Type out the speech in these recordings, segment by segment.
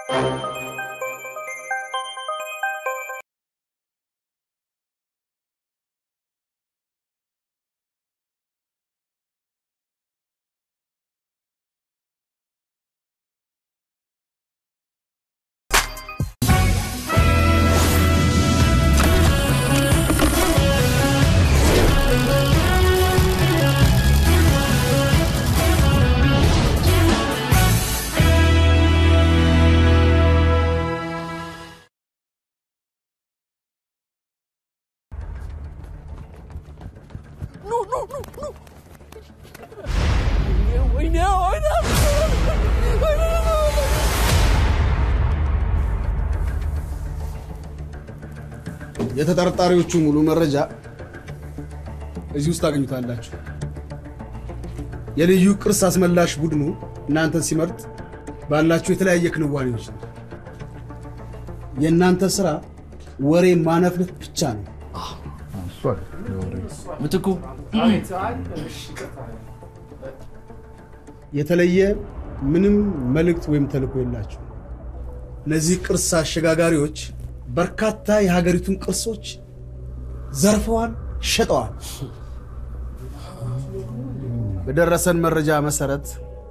የተጠርጣሪዎቹ ሙሉ መረጃ እዚህ ውስጥ ታገኙታላችሁ። የልዩ ቅርስ አስመላሽ ቡድኑ እናንተን ሲመርጥ ባላችሁ የተለያየ ክንዋኔዎች ነው። የእናንተ ስራ ወሬ ማነፍነፍ ብቻ ነው። ምትኩ የተለየ ምንም መልእክት ወይም ተልእኮ የላችሁ። እነዚህ ቅርስ አሸጋጋሪዎች በርካታ የሀገሪቱን ቅርሶች ዘርፈዋል፣ ሸጠዋል። በደረሰን መረጃ መሰረት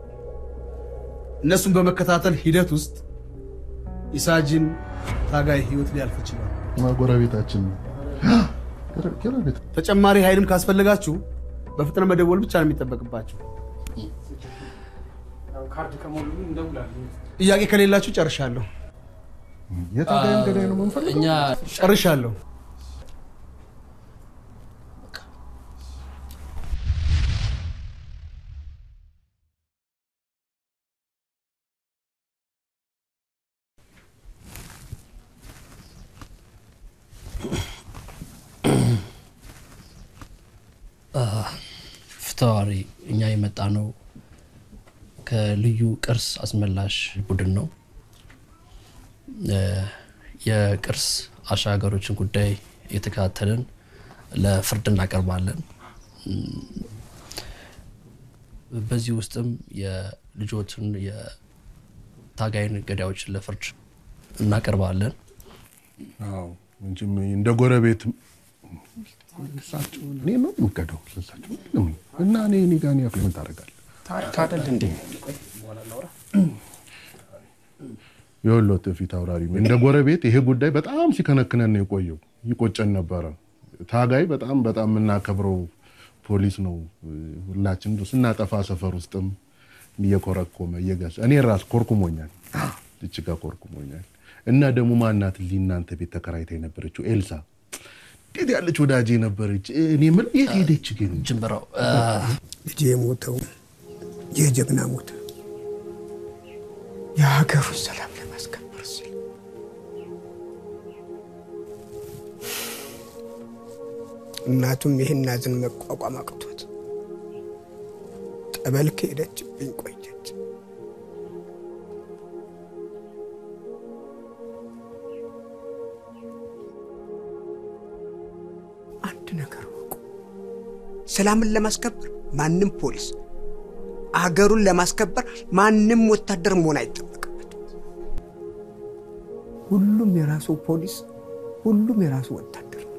እነሱን በመከታተል ሂደት ውስጥ ኢሳጅን ታጋይ ህይወት ሊያልፍ ይችላል። ጎረቤታችን ነው። ጎረቤት ተጨማሪ ኃይልም ካስፈለጋችሁ በፍጥነት መደወል ብቻ ነው የሚጠበቅባችሁ። ካርድ ከሞሉ እንደውላለን። ጥያቄ ከሌላችሁ ጨርሻለሁ። የታጋይን ገዳይ ነው የምንፈልገው። እኛ ጨርሻለሁ። ፍትዋሪ እኛ የመጣ ነው ከልዩ ቅርስ አስመላሽ ቡድን ነው። እ፣ የቅርስ አሻጋሪዎችን ጉዳይ እየተከታተልን ለፍርድ እናቀርባለን። እም፣ በዚህ ውስጥም የልጆትን የታጋይን ገዳዮችን ለፍርድ እናቀርባለን። አዎ እንጂ እንደ ጎረቤት እሳቸውን እኔ ነው የምቀደው እሳቸው ለምን እና እኔ እኔ ጋር እኔ ምን ታደርጋለህ? ታሪክ አይደል እንዴ? የወሎት ፊት አውራሪ እንደ ጎረቤት ይሄ ጉዳይ በጣም ሲከነክነን ነው የቆየው። ይቆጨን ነበረ። ታጋይ በጣም በጣም የምናከብረው ፖሊስ ነው። ሁላችን ስናጠፋ ሰፈር ውስጥም እየኮረኮመ እየገሰ እኔ ራስ ኮርኩሞኛል፣ እጅጋ ኮርኩሞኛል። እና ደግሞ ማናት ሊ እናንተ ቤት ተከራይታ የነበረችው ኤልሳ እንዴት ያለች ወዳጄ ነበረች። እኔ ምን የት ሄደች ግን? ጅንበራው እ፣ ልጄ የሞተው የጀግና ሞት የሀገሩን ሰላም ለማስከበር ሲል እናቱም ይህን ሐዘን መቋቋም አቅቷት ጠበል ከሄደችብኝ ቆየች። አንድ ነገር ወቁ፣ ሰላምን ለማስከበር ማንም ፖሊስ አገሩን ለማስከበር ማንም ወታደር መሆን አይጠበቅበትም። ሁሉም የራሱ ፖሊስ፣ ሁሉም የራሱ ወታደር ነው።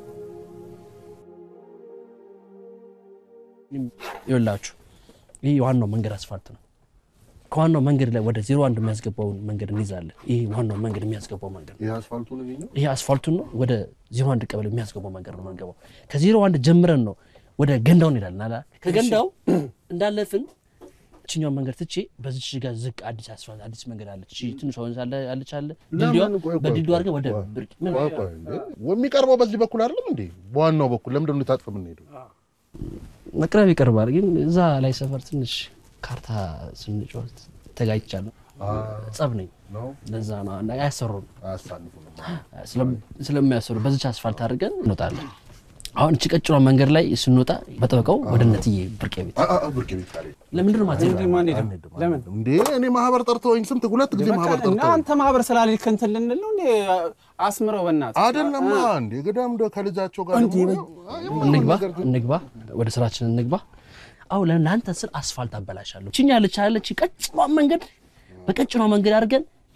ይኸውላችሁ ይህ ዋናው መንገድ አስፋልት ነው። ከዋናው መንገድ ላይ ወደ ዜሮ አንድ የሚያስገባውን መንገድ እንይዛለን። ይህ ዋናው መንገድ የሚያስገባው መንገድ ነው። ይህ አስፋልቱ ነው ይሄኛው? ይሄ አስፋልቱን ነው ወደ ዜሮ አንድ ቀበሌ የሚያስገባው መንገድ ነው የምንገባው። ከዜሮ አንድ ጀምረን ነው ወደ ገንዳው እንሄዳለን። አላ ከገንዳው እንዳለፍን እችኛው መንገድ ትቼ በዚች ጋር ዝቅ አዲስ አስፋልት አዲስ መንገድ አለች። እቺ ትንሿ ወንዝ አለ አለች አለ ድልድዋ ለምን? ቆይ፣ ቆይ፣ በድልድዋ ቆይ፣ አድርገን ወደ ቆይ፣ ብርቅ ምን ቆይ፣ ቆይ፣ እንዴ! የሚቀርበው በዚህ በኩል አይደለም እንዴ? በዋናው በኩል ለምንድን ነው ታጥፍ የምንሄደው? መቅረብ ይቀርባል። ግን እዛ ላይ ሰፈር ትንሽ ካርታ ስንጫወት ተጋጭቻለሁ። ጸብ ነኝ ነው ለዛ ነው እና አያሰሩም አያሳልፉ ነው። ስለም- ስለሚያሰሩ በዚች አስፋልት አድርገን እንወጣለን። አሁን እቺ ቀጭኗ መንገድ ላይ ስንወጣ በጠበቃው ወደ እነትዬ ብርቄ ቤት አ- አ- ብርቅ ቤት ካለ ለምንድን ነው ማለት እንዲህ ማን ሄደም? ለምን እንዴ እኔ ማህበር ጠርተውኝ ስንት ሁለት ጊዜ ማህበር በቃ ጠርተውኝ አንተ ማህበር ስላልክ እንትን ልንል ነው እንዴ? አስምረው በእናትህ አይደለማ እንዴ ገዳም እንደ ከልጃቸው ጋር እንዴ ደግሞ እንግባ እንግባ ወደ ስራችን እንግባ። አሁን ለእናንተ ስል አስፋልት አበላሻለሁ። ችኛ ያለች ያለች ቀጭኗ መንገድ በቀጭኗ መንገድ አድርገን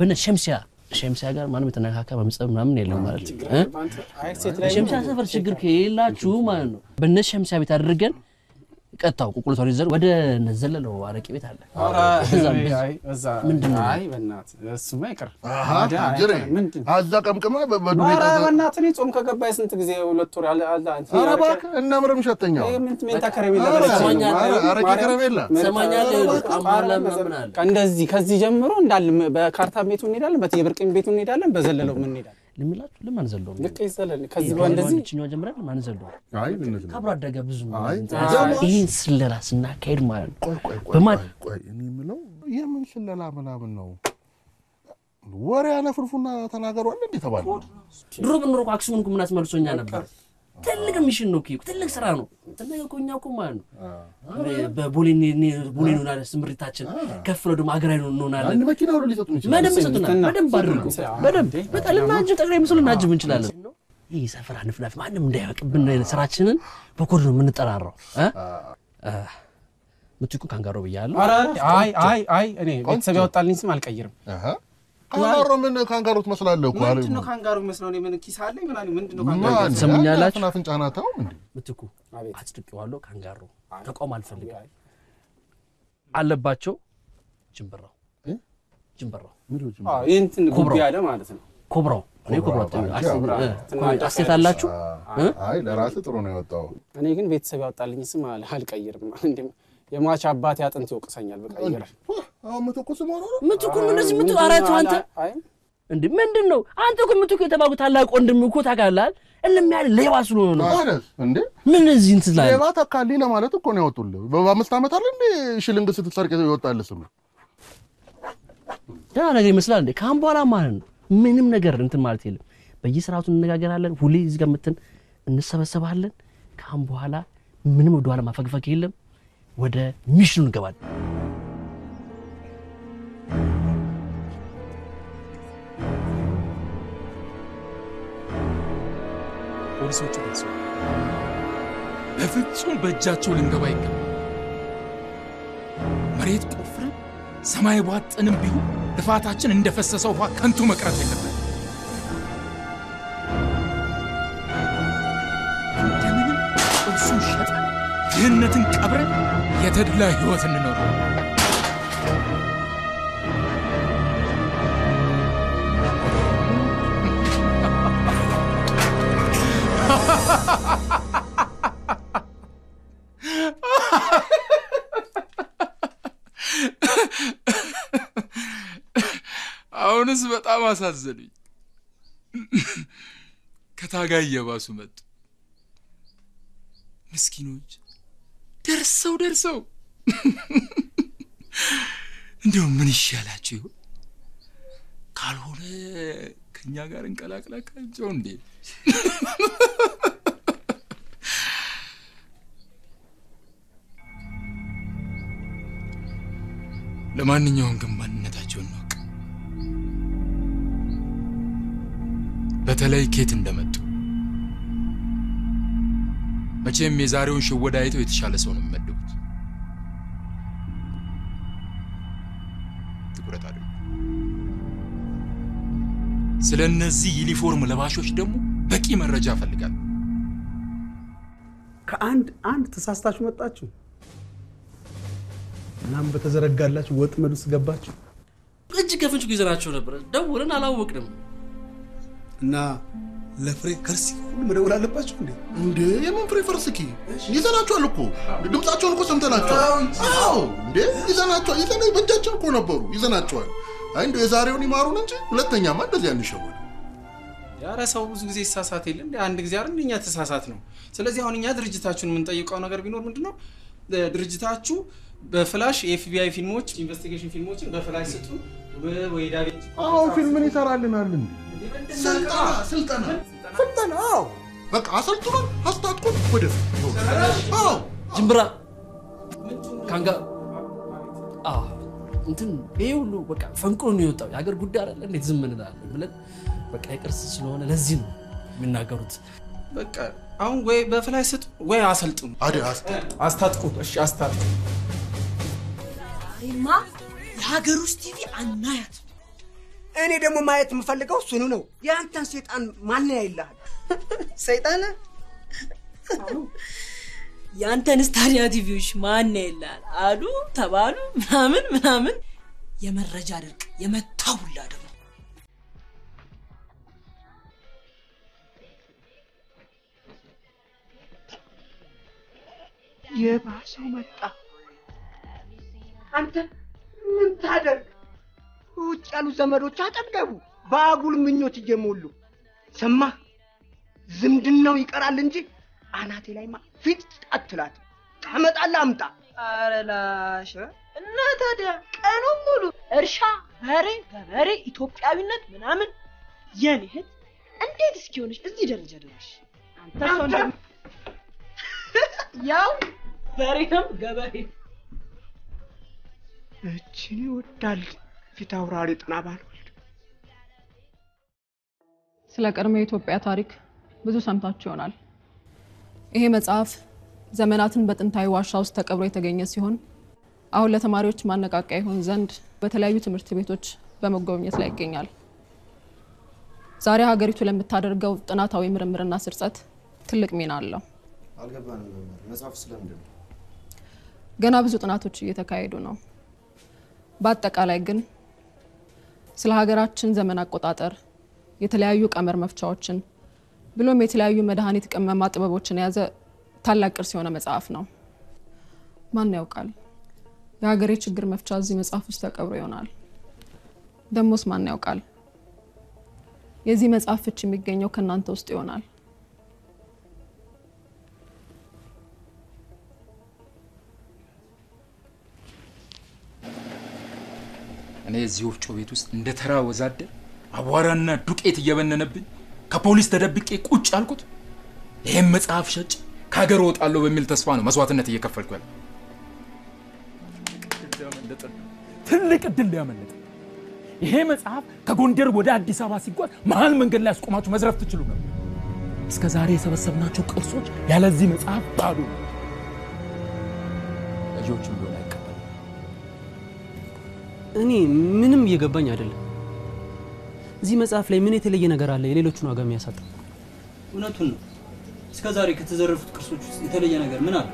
በነ ሸምሲያ ሸምሲያ ጋር ማንም የተነካካ በምጸብ ምናምን የለም ማለት ነው እ? አይ ሴት ላይ በሸምሲያ ሰፈር ችግር ከሌላችሁ ማለት ነው በነ ሸምሲያ ቤት አድርገን ቀጥታው ቁቁልቷን ይዘን ወደ ነዘለለው አረቄ ቤት አለ ኧረ፣ እዛ አይ፣ እዛ አይ በእናትህ እሱማ ይቅር አሃ፣ ታዲያ አይ፣ ጅሬ ምንድን አዛ ቀምቅማ በዱኔ ኧረ በእናትህ እኔ ጾም ከገባ የስንት ጊዜ ሁለት ወር አለ አለ አንተ ኧረ እባክህ እነ ምርም ሸተኛው ይሄ ምን ሜንታ ከረሜላ ኧረ፣ በለች ነው። ሰማኛለህ? ማርያም፣ አረቄ ማርያም፣ ከረሜላ ሰማኛለህ? ኧረ፣ አማላ ኧረ፣ ምናምን አለ። እንደዚህ ከዚህ ጀምሮ እንዳለ በካርታ ቤቱ እንሄዳለን፣ በየብርቅም ቤቱ እንሄዳለን፣ በዘለለው ምን እንሄዳለን። ልምላችሁ ለማን ዘለው ልክ ይዘለል ከዚህ በኋላ እንደዚህ ችኛዋ ጀምረን ለማን ዘለው አይ ብነት ነው ከአብሮ አደገ ብዙ ነው አይ፣ እንትን ደግሞ- ይህን ስለላ ስናካሄድ ማለት ነው ቆይ ቆይ ቆይ በማን ቆይ፣ ቆይ እኔ የምለው የምን ስለላ ምናምን ነው ወሬ ያነፍርፉና ተናገሩ አለ እንዴ ተባለ ድሮ ብንኖር እኮ አክሱምን እኮ ምን አስመልሶኛ ነበር ትልቅ ሚሽን ነው እኮ ትልቅ ስራ ነው ትልቅ እኮ እኛ እኮ ማለት ነው በቦሌ ቦሌ እንሆናለን ስምሪታችን ከፍ ብሎ ደግሞ ሀገራዊ እንሆናለን አንድ መኪና ሁሉ ሊሰጡን ይችላል በደንብ ይሰጡናል በደንብ አድርጉ በደንብ በጣም ልናጅብ ጠቅላይ ምስሉ ልናጅብ እንችላለን ይህ ሰፈር ንፍናፍ ማንም እንዳያውቅብን ስራችንን በኮድ ነው የምንጠራራው እ? እ፣ ምትኩ ካንጋሮ ብያለሁ ኧረ፣ አይ አይ አይ እኔ ቤተሰብ ያወጣልኝ ስም አልቀይርም። አሃ ካንጋሮ ምን ካንጋሮ ትመስላለህ እኮ አረ ምንድን ነው ካንጋሩ መስለው እኔ ምን ኪስ አለኝ ምናምን ምንድን ነው ካንጋሩ? ማን ትሰሙኛላችሁ? አፍና አፍንጫ ናተው እንዴ ምትኩ አቤት። አጽድቄዋለሁ ካንጋሮ ተቋም አልፈልግም አለባቸው ጅንበራው እ? ጅንበራው አዎ፣ ይህ እንትን ጉቢ ኮብራው። ያለ ማለት ነው። ኮብራው እኔ ኮብራው ኮብራው፣ አስ- ኮብራው። እ፣ ኮሜንት አስተያየት አላችሁ እ? አይ ለራስህ ጥሩ ነው የወጣው እኔ ግን ቤተሰብ ያወጣልኝ ስም አል- አልቀይርም። እንዲም የሟች አባቴ አጥንት ይወቅሰኛል በቀይር አሁን ምትኩስ መሆኑ ነው ምትኩ ነው እንደዚህ ምትኩ አራቸው አንተ አይ እንዴ ምንድን ነው አንተ እኮ ምትኩ የተባልኩ ታላቅ ወንድም እኮ ታውቃለህ እልም ያለ ሌባ ስለሆነ ነው ማለት እንዴ ምን እዚህ እንትን ላይ ሌባ ተካልኝ ለማለት እኮ ነው ያወጡልህ በአምስት ዓመት አለ እንዴ ሽልንግ ስትሰርቅ ይወጣልህ ስም ደህና ነገር ይመስላል እንዴ ካሁን በኋላ ማለት ነው ምንም ነገር እንትን ማለት የለም በየስርዓቱ እንነጋገራለን ሁሌ እዚህ ጋር መተን እንሰበሰባለን ካሁን በኋላ ምንም ወደኋላ ማፈግፈግ የለም ወደ ሚሽኑ እንገባለን ፖሊሶቹ ደርሰዋል። በፍጹም በእጃቸው ልንገባ ይገባል። መሬት ቆፍረን ሰማይ ቧጥንም ቢሆን ልፋታችን እንደፈሰሰ ውሃ ከንቱ መቅረት የለበት። እንደምንም እርሱን ሸጠን ድህነትን ቀብረን የተድላ ሕይወት እንኖር። አሁንስ በጣም አሳዘኑኝ። ከታጋይ እየባሱ መጡ። ምስኪኖች ደርሰው ደርሰው እንዲሁ ምን ይሻላቸው ይሆን? ካልሆነ ከእኛ ጋር እንቀላቅላካቸው እንዴ? ለማንኛውም ግን ማንነታቸውን እንወቅ። በተለይ ኬት እንደመጡ መቼም የዛሬውን ሽወዳ አይተው የተሻለ ሰው ነው የሚመድቡት። ትኩረት አድርጉ። ስለ እነዚህ ዩኒፎርም ለባሾች ደግሞ በቂ መረጃ እፈልጋለሁ። ከአንድ አንድ ተሳስታችሁ መጣችሁ እናም በተዘረጋላችሁ ወጥመድ ውስጥ ገባችሁ እጅ ከፍንጭ ይዘናቸው ነበር ደውልን አላወቅንም እና ለፍሬ ከርሲ ሁሉ መደወል አለባችሁ እንዴ? እንዴ የምን ፍሬ ፈርስኪ ይዘናቸዋል እኮ ድምፃቸውን እኮ ሰምተናቸዋል አዎ እንዴ ይዘናቸዋል ይዘና በእጃችን እኮ ነበሩ ይዘናቸዋል አይ እንደ የዛሬውን ይማሩን እንጂ ሁለተኛማ እንደዚህ አንሸወድ ያረ ሰው ብዙ ጊዜ ይሳሳት የለ እንደ አንድ ጊዜ አይደል እኛ ተሳሳት ነው። ስለዚህ አሁን እኛ ድርጅታችሁን የምንጠይቀው ነገር ቢኖር ምንድን ነው እ፣ ድርጅታችሁ በፍላሽ የኤፍቢአይ ፊልሞች ኢንቨስቲጌሽን ፊልሞችን በፍላሽ ስጡ ወ- ወይ ዳቪንቺ አዎ ፊልምን ይሰራልናል እንዴ ስልጠና ስልጠና ስልጠና አዎ በቃ አሰልጥኖን አስታጥቆን ወደፊት ይሆን አዎ ጅምብራ ካንጋ አዎ እንትን ይሄ ሁሉ በቃ ፈንቅሎ ነው የወጣው የሀገር ጉዳይ አይደለ እንዴት ዝም እንላለን ብለን በቃ የቅርስ ስለሆነ ለዚህ ነው የሚናገሩት በቃ አሁን ወይ በፍላሽ ስጡ ወይ አሰልጥኑ፣ አደ አስታጥ አስታጥቁ። እሺ አስታጥቁ። ዛሬማ የሀገር ውስጥ ቲቪ አናያት። እኔ ደግሞ ማየት የምፈልገው እሱኑ ነው። የአንተን ሴጣን ማን ያይልሃል? ሰይጣን የአንተንስ ታዲያ ቲቪዎች ማን ይላል አሉ ተባሉ ምናምን ምናምን የመረጃ ድርቅ የመታ ሁላ ደግሞ የባሰው መጣ። አንተ ምን ታደርግ? ውጭ ያሉ ዘመዶች አጠገቡ በአጉል ምኞት እየሞሉ ሰማህ? ዝምድናው ይቀራል እንጂ አናቴ ላይማ ፊት አትላት። ታመጣለህ አምጣ። ኧረ ላሽ እና ታዲያ ቀኑን ሙሉ እርሻ፣ በሬ፣ ገበሬ፣ ኢትዮጵያዊነት ምናምን የኔ እህት እንዴት እስኪሆንሽ እዚህ ደረጃ ደረሽ? አንተ ሰው እንደ ያው በሬም ገበሬ እችን ይወዳል ፊት አውራሪ ጥና ባልወልድ ስለ ቀድሞ የኢትዮጵያ ታሪክ ብዙ ሰምታችሁ ይሆናል። ይሄ መጽሐፍ ዘመናትን በጥንታዊ ዋሻ ውስጥ ተቀብሮ የተገኘ ሲሆን አሁን ለተማሪዎች ማነቃቂያ ይሆን ዘንድ በተለያዩ ትምህርት ቤቶች በመጎብኘት ላይ ይገኛል። ዛሬ ሀገሪቱ ለምታደርገው ጥናታዊ ምርምርና ስርጸት ትልቅ ሚና አለው። አልገባንም መምህር። መጽሐፉ ስለምንድን ነው? ገና ብዙ ጥናቶች እየተካሄዱ ነው። በአጠቃላይ ግን ስለ ሀገራችን ዘመን አቆጣጠር የተለያዩ ቀመር መፍቻዎችን ብሎም የተለያዩ መድኃኒት ቅመማ ጥበቦችን የያዘ ታላቅ ቅርስ የሆነ መጽሐፍ ነው። ማን ያውቃል የሀገሬ ችግር መፍቻ እዚህ መጽሐፍ ውስጥ ተቀብሮ ይሆናል። ደሞስ ማን ያውቃል የዚህ መጽሐፍ ፍች የሚገኘው ከእናንተ ውስጥ ይሆናል። እኔ እዚህ ወፍጮ ቤት ውስጥ እንደ ተራ ወዛደር አቧራና ዱቄት እየበነነብኝ ከፖሊስ ተደብቄ ቁጭ አልኩት። ይህም መጽሐፍ ሸጭ ከሀገር እወጣለሁ በሚል ተስፋ ነው መስዋዕትነት እየከፈልኩ ያለ። ትልቅ እድል ሊያመለጥ ይሄ መጽሐፍ ከጎንደር ወደ አዲስ አበባ ሲጓዝ መሀል መንገድ ላይ አስቆማችሁ መዝረፍ ትችሉ ነበር። እስከ ዛሬ የሰበሰብናቸው ቅርሶች ያለዚህ መጽሐፍ ባዶ ነው። ልጆችም ቢሆን አይቀበሉ። እኔ ምንም እየገባኝ አይደለም። እዚህ መጽሐፍ ላይ ምን የተለየ ነገር አለ የሌሎቹን ዋጋ የሚያሳጣ? እውነቱን ነው። እስከ ዛሬ ከተዘረፉት ቅርሶች ውስጥ የተለየ ነገር ምን አለ?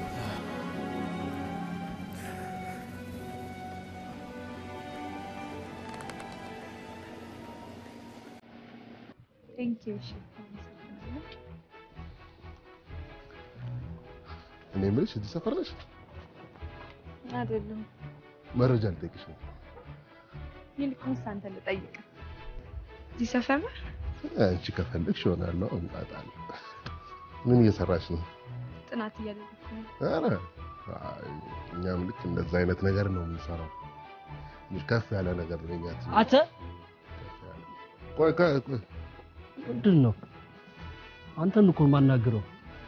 እኔ የምልሽ እዚህ ሰፈር ነሽ? አይደለም። መረጃ ልጠይቅሽ ነው። ይልቁንስ አንተ ልጠይቅ። እዚህ ሰፈር ነህ? አንቺ ከፈለግሽ እሆናለሁ፣ እመጣለሁ። ምን እየሰራሽ ነው? ጥናት እያደረግኩ ነው። ኧረ አይ፣ እኛም ልክ እንደዛ አይነት ነገር ነው የምንሰራው። ትንሽ ከፍ ያለ ነገር ነው የእኛ ትምህርት። አንተ ቆይ ቆይ ቆይ ምንድን ነው አንተን እኮ የማናግረው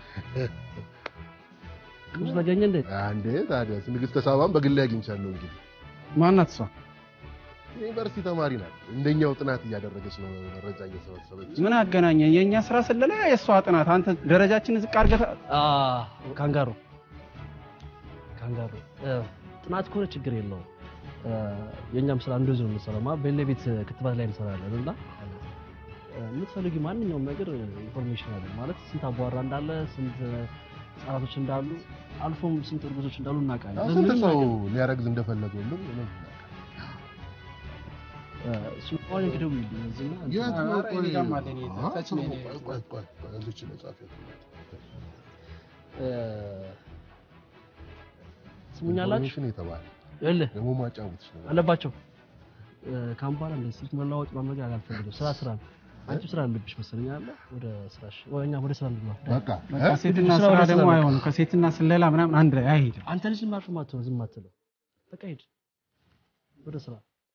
ቅዱስ ተገኘ እንዴ? አንዴ ታዲያስ ንግስተ ሳባን በግሌ አግኝቻለሁ። እንግዲህ ማናት እሷ? ዩኒቨርሲቲ ተማሪ ናት። እንደኛው ጥናት እያደረገች ነው፣ መረጃ እየሰበሰበች። ምን አገናኘ? የእኛ ስራ ስለላ የእሷ ጥናት። አንተ ደረጃችን ዝቅ አድርገህ አ ካንጋሮ ካንጋሮ እ፣ ጥናት ከሆነ ችግር የለውም። እ፣ የእኛም ስራ እንደዚሁ ነው የምንሰራው። ማለት በሌላ ቤት ክትባት ላይ እንሰራለን እና እ፣ የምትፈልጊ ማንኛውም ነገር ኢንፎርሜሽን አለ ማለት ስንት አቧራ እንዳለ ስንት ህጻናቶች እንዳሉ አልፎም ስንት እርጉዞች እንዳሉ እናውቃለን። ስንት በምንም ሰው ነገር- ሊያረግዝ እንደፈለገ ሁሉ እ፣ እሱ እንኳን እንግዲህ እዚህና የት ነው? ኧረ እኔ ጋርም አለ፣ እኔ አዎ፣ ታች ቆይ ነው እኔ። ቆይ ቆይ ቆይ፣ እዚች መጽሐፍ እ፣ ስሙኛላችሁ ኢንፎርሜሽን የተባለ ይኸውልህ ደግሞ ማጫወትሽ ነው። አለባቸው እ፣ ከአሁን በኋላ እንደ ስልክ መለዋወጥ ማድረግ አልፈልግም። ስራ ስራ ነው። አንቺ ስራ አለብሽ መሰለኝ አለ ወደ ስራሽ ወይ እኛ ወደ ስራ እንግባ። በቃ በቃ ሴትና ስራ ስራ ወደ ደግሞ ስራ አይሆንም። ከሴትና ስለላ ምናምን አንድ ላይ አይሄድም። አንተ ልጅ ማርፍ ማትሆን ዝም አትለው። በቃ ሂድ ወደ ስራ።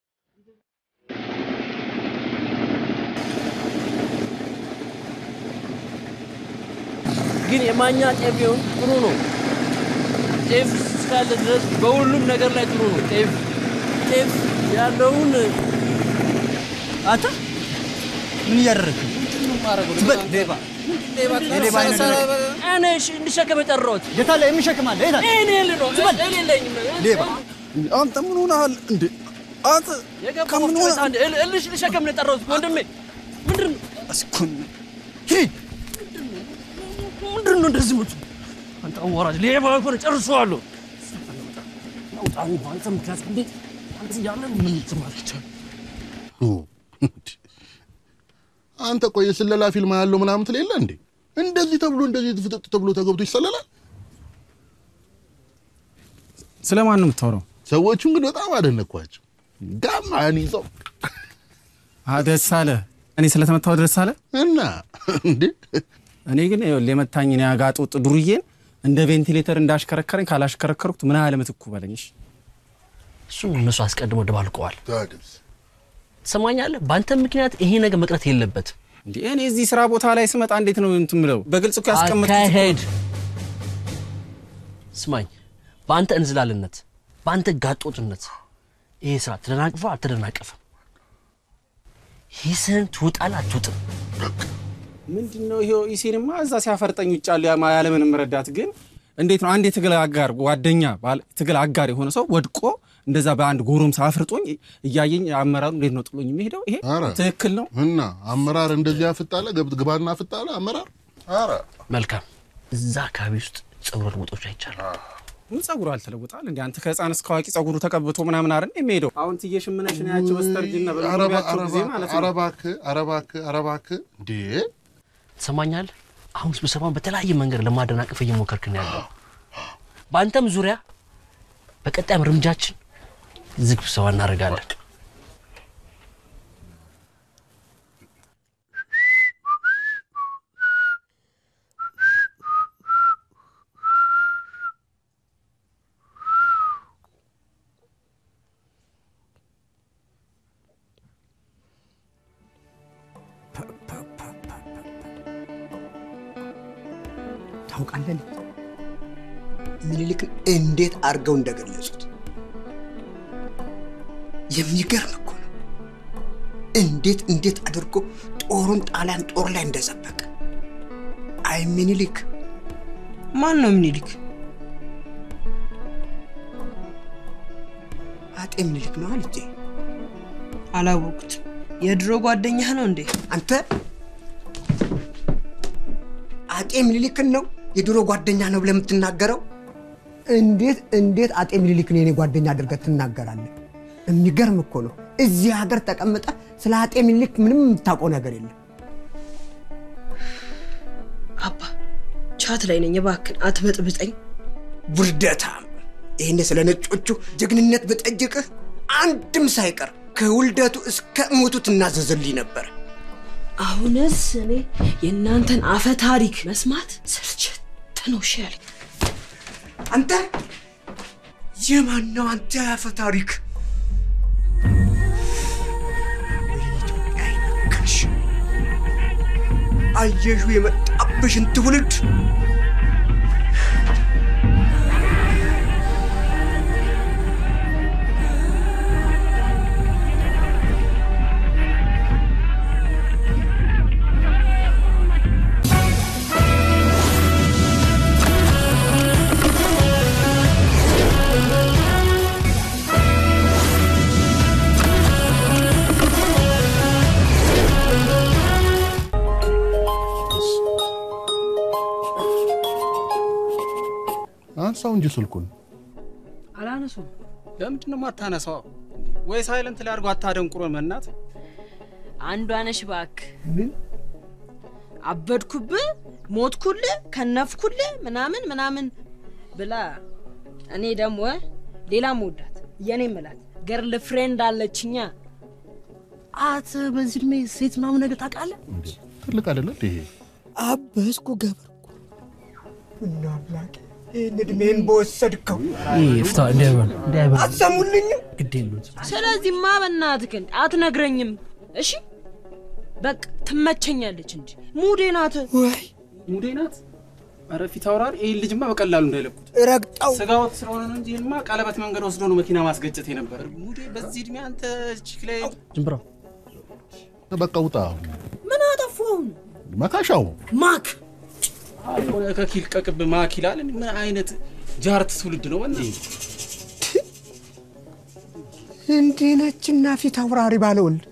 ግን የማኛ ጤፍ ቢሆን ጥሩ ነው። ጤፍ እስካለ ድረስ በሁሉም ነገር ላይ ጥሩ ነው። ጤፍ ጤፍ ያለውን አንተ ምን እያደረግህ ነው? ትበል ሌባ የሌባ አይነት ነገር እኔ እሺ እንድሸከም የጠራሁት የት አለ የሚሸክም አለ? የት አለ? እኔ ልነው ትበል እኔ የለኝም ሌባ አንተ ምን ሆነሃል እንዴ? አንተ የገባ ወፍጮ ቤት አንድ እል- እልሽ ልሸከም ነው የጠራሁት ወንድሜ። ምንድን ነው እስኩን ሂድ። ምንድን ነው እንደዚህ ምቱ? አንተ አዋራጅ ሌባ ሆነ ጨርሰዋለሁ። ውጣ ነው አንተ ምክንያት እንዴ አንተ ያለ ምን ትማለቻል? አንተ ቆይ የስለላ ፊልም ያለው ምናምን ትል የለ እንዴ? እንደዚህ ተብሎ እንደዚህ ፍጥጥ ተብሎ ተገብቶ ይሰለላል። ስለማን ነው የምታወራው? ሰዎቹን ግን በጣም አደነኳቸው። ጋማን ይዘው ደስ አለ። እኔ ስለተመታው ደስ አለ እና እንዴ እኔ ግን ይኸውልህ የመታኝን ያጋጡጥ ዱርዬን እንደ ቬንቲሌተር እንዳሽከረከረኝ ካላሽከረከርኩት ምን ያህል ምትኩ በለኝ። እሺ እሱ እነሱ አስቀድሞ ደባልቀዋል። ታድስ ትሰማኛለህ? በአንተ ምክንያት ይሄ ነገር መቅረት የለበትም። እንዴ እኔ እዚህ ስራ ቦታ ላይ ስመጣ እንዴት ነው እንትን ምለው? በግልጽ እኮ ያስቀመጥኩት እኮ አካሄድ ስማኝ፣ በአንተ እንዝላልነት፣ በአንተ ጋጦጥነት ይሄ ስራ ተደናቅፎ አልተደናቀፈም። ሂስህን ትውጣለህ አትውጥም? ምንድን ነው ይሄው ኢሴንማ እዛ ሲያፈርጠኝ ውጭ ያሉ ያማ ያለምንም ረዳት ግን እንዴት ነው አንድ የትግል አጋር ጓደኛ ባለ- ትግል አጋር የሆነ ሰው ወድቆ እንደዛ በአንድ ጎረምሳ አፍርጦኝ እያየኝ አመራሩ እንዴት ነው ጥሎኝ የሚሄደው? ይሄ ኧረ ትክክል ነው። እና አመራር እንደዚህ ያፍጣለ ገብት ግባና አፍጣለ አመራር ኧረ መልካም። እዛ አካባቢ ውስጥ ጸጉረ ልውጦች አይቻልም። ምን ጸጉሩ አልተለወጣል እንዴ? አንተ ከህፃን እስከ አዋቂ ጸጉሩ ተቀብቶ ምናምን አይደል የሚሄደው? አሁን ትዬ ሽምነሽን ያቸው በስተርጅና በሚያቸው ጊዜ ማለት ነው። ኧረ እባክህ ኧረ እባክህ ኧረ እባክህ እንዴ ትሰማኛለህ? አሁን ስብሰባውን በተለያየ መንገድ ለማደናቀፍ እየሞከርክ ነው ያለው። በአንተም ዙሪያ በቀጣይም እርምጃችን ዝግ ስብሰባ እናደርጋለን። ታውቃለህ ምኒልክን እንዴት አድርገው እንደገለጹት የሚገርም እኮ ነው። እንዴት እንዴት አድርጎ ጦሩን ጣሊያን ጦር ላይ እንደዘበቀ። አይ ምኒልክ ማን ነው ምኒልክ? አጤ ምኒልክ ነው ልጄ። አላወቁትም። የድሮ ጓደኛህ ነው እንዴ? አንተ አጤ ምኒልክን ነው የድሮ ጓደኛ ነው ብለህ የምትናገረው? እንዴት እንዴት አጤ ምኒልክን የኔ ጓደኛ አድርገህ ትናገራለህ? የሚገርም እኮ ነው። እዚህ ሀገር ተቀምጠ ስለ አጤ ምኒልክ ምንም የምታውቀው ነገር የለም። አባ ቻት ላይ ነኝ፣ እባክህን አትበጥብጠኝ። ውርደታም! ይህን ስለ ነጮቹ ጀግንነት ብጠይቅህ አንድም ሳይቀር ከውልደቱ እስከ ሞቱ ትናዘዝልኝ ነበር። አሁንስ እኔ የእናንተን አፈ ታሪክ መስማት ስልችት ነው። እሺ ያለኝ አንተ የማን ነው አንተ ያፈ ታሪክ? አይነካሽ! አየሹ የመጣብሽን ትውልድ አንሳው እንጂ ስልኩን አላነሱም። ለምንድን ነው የማታነሳው? ወይ ሳይለንት ላይ አድርጎ አታደንቁሮ መናት አንዷ ነሽ እባክህ። አበድኩብህ፣ ሞትኩልህ፣ ከነፍኩልህ ምናምን ምናምን ብላ እኔ ደግሞ ሌላ መውዳት የኔ ምላት ገርል ፍሬንድ አለችኛ። አት በዚህ እድሜ ሴት ምናምን ነገር ታውቃለህ? ትልቅ አይደለ እንዴ ይሄ? አበስኩ ገበርኩ እና አምላኬ ይህን እድሜን በወሰድከው ፍታ እንዳይበል እንዳይበል አትሰሙልኝም? ግድ የሉት ስለዚህማ በእናትህ አትነግረኝም? እሺ በቃ ትመቸኛለች እንጂ ሙዴ ናት። ወይ ሙዴ ናት። ኧረ ፊት አውራሪ ይህን ልጅማ በቀላሉ እንዳይለቁት ረግጠው ስጋ ወጥ ስለሆነ ነው እንጂ ይህንማ ቀለበት መንገድ ወስዶ ነው መኪና ማስገጨት የነበረ። ሙዴ በዚህ እድሜ አንተ ቺክ ላይ ዝም ብለው በቃ ውጣ አሁን። ምን አጠፋሁ? መካሻው ማክ አልሆነ ከኪል ቀቅብ ማክ ይላል። ምን አይነት ጃርት ትውልድ ነው? በእናትህ እንዲህ ነችና ፊት አውራሪ ባለወልድ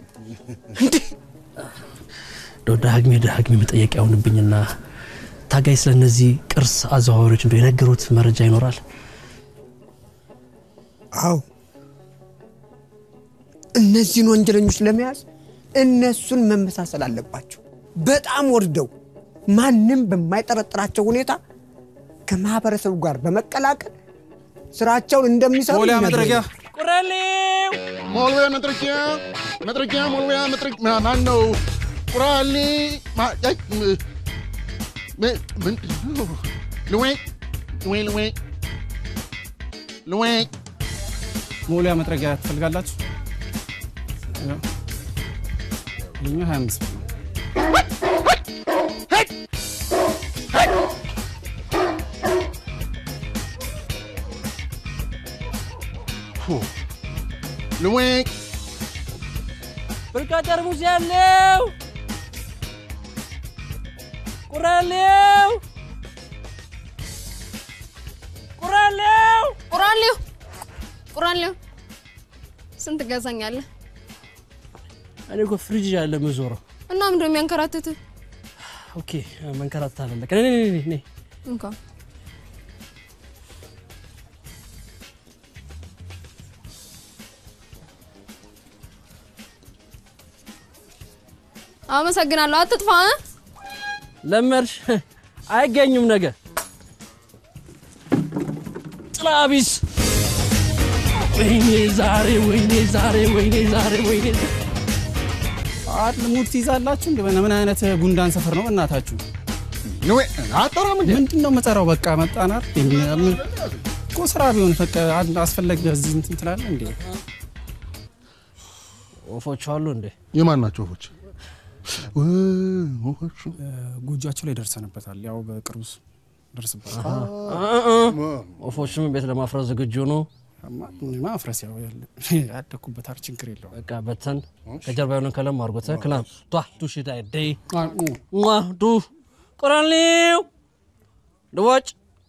እንደው ዳግሜ ዳግሜ መጠየቅ ያሁንብኝና ታጋይ ስለ እነዚህ ቅርስ አዘዋዋሪዎች እንደው የነገሩት መረጃ ይኖራል? አዎ እነዚህን ወንጀለኞች ለመያዝ እነሱን መመሳሰል አለባቸው። በጣም ወርደው ማንም በማይጠረጥራቸው ሁኔታ ከማህበረሰቡ ጋር በመቀላቀል ስራቸውን እንደሚሰሩ ሞሊያ ይነግረኛል። መጥረጊያ ቁራሌው ሞልዌ መጥረጊያ መጥረጊያ ሞልዌ መጥረጊያ ማን ነው? ቁራሌ ማ- አይ፣ ም- ም- ምንድን ነው? ልዌ ልዌ ልዌ ልዌ ሞሊያ መጥረጊያ ትፈልጋላችሁ? ያው፣ ይኸኛው 25 ብር ነው። ልዌ ብርካ ጠርሙስ ያለው ቁራሌው ቁራሌው ቁራሌው ቁራሌው ስንት ገዛኛለህ? እኔ እኮ ፍሪጅ ያለ ምዞረው። እና ምንድነው የሚያንከራትትህ? ኦኬ መንከራተት አለለ ከኔ ነይ ነይ ነይ እንካ አመሰግናለሁ። አትጥፋ እ? ለመድሽ አይገኙም ነገ ጥላቢስ ወይኔ ዛሬ ወይኔ ዛሬ ወይኔ ዛሬ ወይኔ አድ ሙድ ትይዛላችሁ እንደ ምን አይነት ጉንዳን ሰፈር ነው እናታችሁ? ልዌ አጠራም እንዴ? ምንድን ነው መጠራው? በቃ መጣናር እኮ ስራ ቢሆን ፈቀ አስፈለግ እዚህ እንትን ትላለህ እንዴ? ወፎች አሉ እንዴ? የማን ናቸው ወፎች? ወፎቹ ጎጇቸው ላይ ደርሰንበታል። ያው በቅርቡ ደርስበታል። ወፎችም ቤት ለማፍረስ ዝግጁ ነው። ማፍረስ ያው ያደኩበት አር ችግር የለውም። በቃ በተን ከጀርባ የሆነ ከለም አድርጎት ክላም ቷ ዱ ሽዳ ደይ ሟ ዱ ቁራሌው ድዋጭ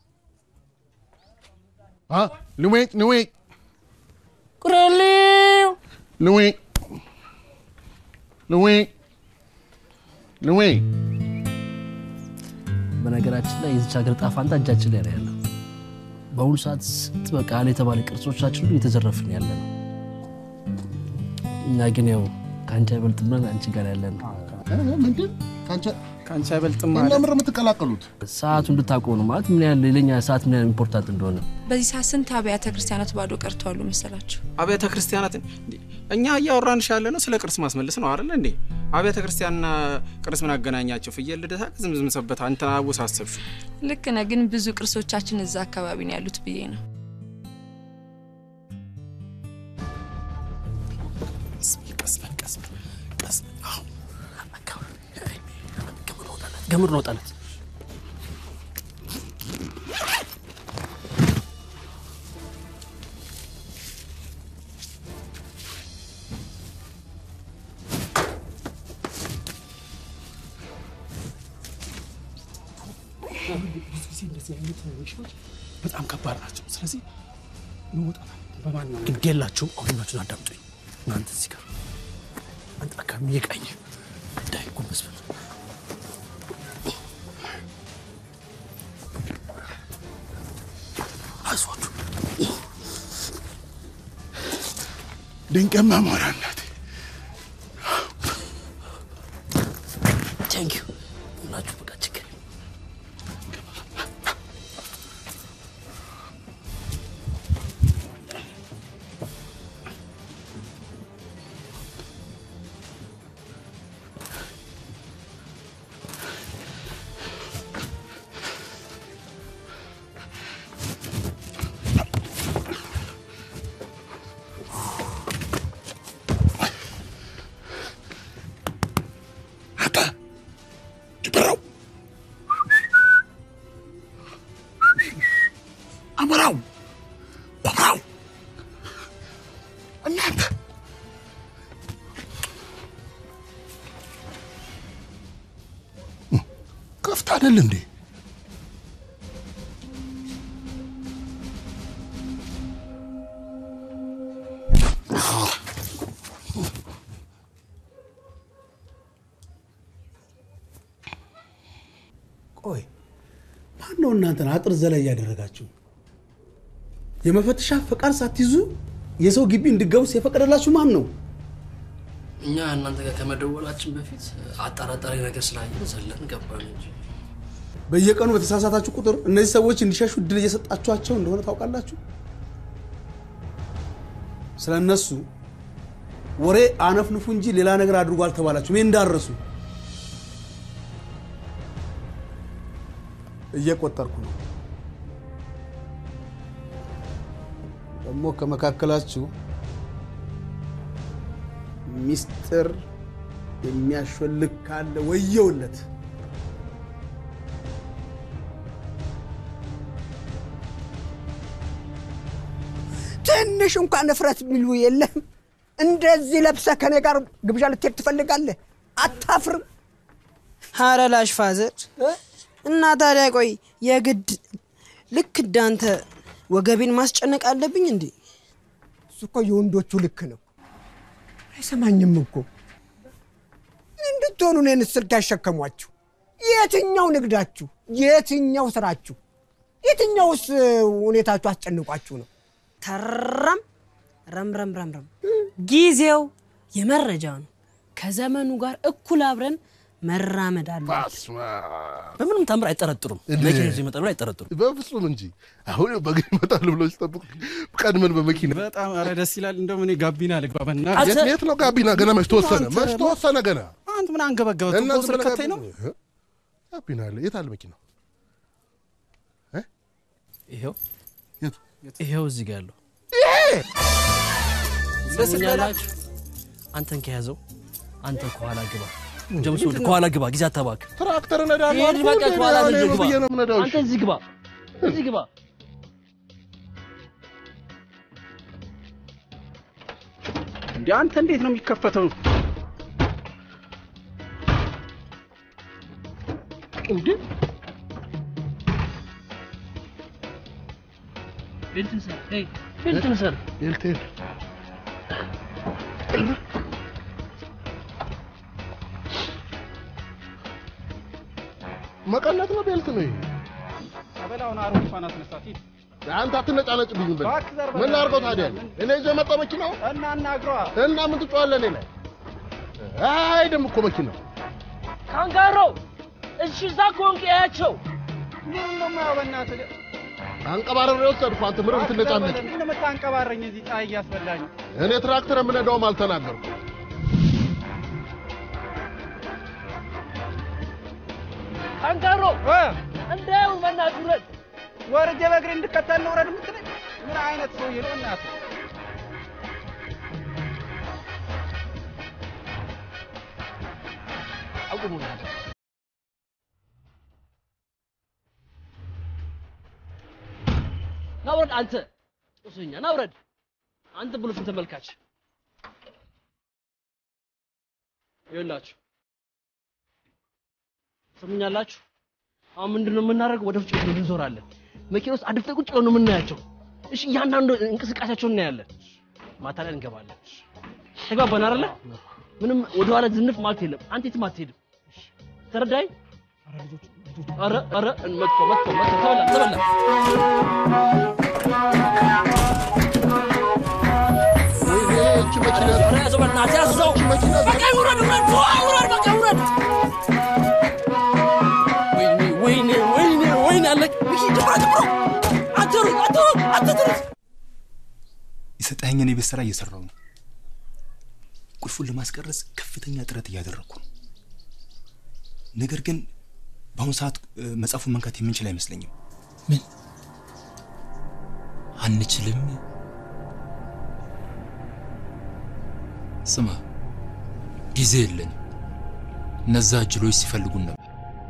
ልዌ ልዌ ቁራሌው ልዌ ልዌ ልዌ በነገራችን ላይ የዚች ሀገር ዕጣ ፈንታ እጃችን ላይ ነው ያለው። በአሁኑ ሰዓት ስንት በቃ አለ የተባለ ቅርሶቻችን ሁሉ እየተዘረፍን ያለ ነው። እኛ ግን ያው ከአንቺ አይበልጥም ብለን አንቺ ጋር ያለ ነው። ምንድን ከአንቺ አይበልጥም ማለት ለምር የምትቀላቀሉት ሰዓቱ እንድታውቀው ነው ማለት ምን ያህል ለኛ ሰዓት ምን ያህል ኢምፖርታንት እንደሆነ በዚህ ሰዓት ስንት አብያተ ክርስቲያናት ባዶ ቀርተዋሉ መሰላችሁ? አብያተ ክርስቲያናትን እንዴ፣ እኛ እያወራንሽ ያለ ነው ስለ ቅርስ ማስመለስ ነው አይደለ እንዴ? አብያተ ክርስቲያንና ቅርስ ምን አገናኛቸው? ፍየል ልደታ ዝምዝም ሰበታ አንተን አወሳሰብሽ። ልክ ነህ፣ ግን ብዙ ቅርሶቻችን እዛ አካባቢ ነው ያሉት ብዬ ነው። ቀስ በል ቀስ በል ቀስ በል አሁን ገምር ነው ጣለት ብዙ ጊዜ እንደዚህ አይነት ሚሽኖች በጣም ከባድ ናቸው። ስለዚህ መውጣት በማን ነው ግድ የላችሁም። አሁን ናችሁን አዳምጡኝ። እናንተ እዚህ ጋር አንተ አካባቢ እየቃኘ እንዳይ ጎንበስ በል አይዟችሁ። ድንቅማ ሞራ እናቴ ቴንክ ዩ ሁላችሁ በቃ ችግር ጅብራው አሞራው አሞራው እናንተ ከፍታ አይደል እንዴ? ቆይ ማን ነው እናንተን አጥር ዘላይ እያደረጋችሁ የመፈተሻ ፈቃድ ሳትይዙ የሰው ግቢ እንድገቡስ የፈቀደላችሁ ማን ነው? እኛ እናንተ ጋር ከመደወላችን በፊት አጠራጣሪ ነገር ስላየን ዘለን ገባን እንጂ በየቀኑ በተሳሳታችሁ ቁጥር እነዚህ ሰዎች እንዲሸሹ እድል እየሰጣችኋቸው እንደሆነ ታውቃላችሁ። ስለ እነሱ ወሬ አነፍንፉ እንጂ ሌላ ነገር አድርጎ አልተባላችሁም። ይህ እንዳረሱ እየቆጠርኩ ነው። ደግሞ ከመካከላችሁ ሚስጥር የሚያሾልክ ካለ ወየውለት። ትንሽ እንኳን እፍረት የሚሉ የለም። እንደዚህ ለብሰህ ከኔ ጋር ግብዣ ልትሄድ ትፈልጋለህ? አታፍርም? ኧረ ላሽ ፋዘር እና ታዲያ ቆይ የግድ ልክ እንዳንተ ወገቤን ማስጨነቅ አለብኝ እንዴ? እሱ እኮ የወንዶቹ ልክ ነው። አይሰማኝም እኮ እንድትሆኑ እኔን ስልክ ያሸከሟችሁ። የትኛው ንግዳችሁ፣ የትኛው ስራችሁ፣ የትኛውስ ሁኔታችሁ አስጨንቋችሁ ነው? ተረም ረምረም ረምረም ጊዜው የመረጃ ነው። ከዘመኑ ጋር እኩል አብረን መራመድ አለ። በምንም ታምር አይጠረጥሩም። መኪና ይዘው ይመጣሉ አይጠረጥሩም። በፍጹም እንጂ አሁን በእግር ይመጣሉ ብሎ ሲጠብቁ ቀድመን በመኪና በጣም ኧረ ደስ ይላል። እንደው እኔ ጋቢና ልግባ በእናትህ። የት የት ነው ጋቢና? ገና መች ተወሰነ? አንተ መች ተወሰነ? ገና አንተ ምን አንገበገበ? እና ቱቦ ዝም ስር ብለህ ከተኝ ነው ጋቢና- ጋቢና አለ። የት አለ መኪናው? ይሄው የቱ? ይሄው እዚህ ጋር ያለው ደስ ትሰሙኛላችሁ? አንተን ከያዘው አንተ ከኋላ ግባ። ጀምስ ወደ ከኋላ ግባ። ጊዜ አታባክ። ትራክተር እነዳለሁ ሂድ አልኩህ በቃ እንዴ? ከኋላ እኔ ልጅ ምን ግባ። ብዬ ነው የምነዳው? አንተ እዚህ ግባ፣ እዚህ ግባ። እንዴ አንተ እንዴት ነው የሚከፈተው? እንዴ ቤልትን ሰር፣ ሄይ ቤልትን ሰር። ቤልት የት? መቀነት ነው ቤልት ነው ይሄ? አበላውን አሮጊቷን አስነሳት። ሂድ አንተ አትነጫነጭብኝ ብለህ እባክህ ዘር ምን በላ። ላድርገው ታዲያ? እኔ ይዞ የመጣው መኪናው እና እናግሯ እና ምን ትጮዋለህ እኔ ላይ? አይደም እኮ መኪናው ካንጋሮ እሺ፣ እዛ ከሆንክ ያያቸው። ምን ነው የማየው? በእናትህ አንቀባረሬ ወሰድኩ። አንተ ምንም ትነጫነጭ። ምን ነው የምታንቀባረኝ? እዚህ ፀሐይ እያስበላኝ እኔ ትራክተር የምነዳውም አልተናገርኩም። ካንጋሮ እንዳየው በእናትህ ውረድ። ወርጄ በእግሬ እንድከተል ነው ውረድ የምትለኝ? ምን አይነት ሰውዬ ነው እናትህ? አቁሙ። ና ውረድ አንተ ጦሰኛ፣ ና ውረድ አንተ ብሎትን ተመልካች። ይኸውላችሁ ሰሙኛላችሁ። አሁን ምንድን ነው የምናደርገው? ወደ ውጭ ቤት እንዞራለን። መኪና ውስጥ አድፍተን ቁጭ ብለን ነው የምናያቸው። እሺ፣ እያንዳንዱ እንቅስቃሴያቸውን እናያለን። ማታ ላይ እንገባለን። ተግባባን አይደለ? ምንም ወደኋላ ዝንፍ ማለት የለም። አንተ የትም አትሄድም። ተረዳኝ? ኧረ ኧረ መጥቶ መጥቶ መጥቶ ተበላ ተበላ። ይህች መኪና ኧረ ያዘው በእናትህ ያዘው። በቃ ውረድ ውረድ ውረድ በቃ ውረድ። ወይኔ ወይኔ ወይኔ ወይኔ አለቅ። ሚኪ ጀምሮ ጀምሮ አትሩጥ አትሩጥ አትሩጥ። የሰጠኸኝን የቤት ስራ እየሰራው ነው። ቁልፉን ለማስቀረጽ ከፍተኛ ጥረት እያደረግኩ ነው። ነገር ግን በአሁኑ ሰዓት እ፣ መጽሐፉን መንካት የምንችል አይመስለኝም። ምን አንችልም? ስማ፣ ጊዜ የለንም። እነዛ እጅሎች ሲፈልጉን ነበር።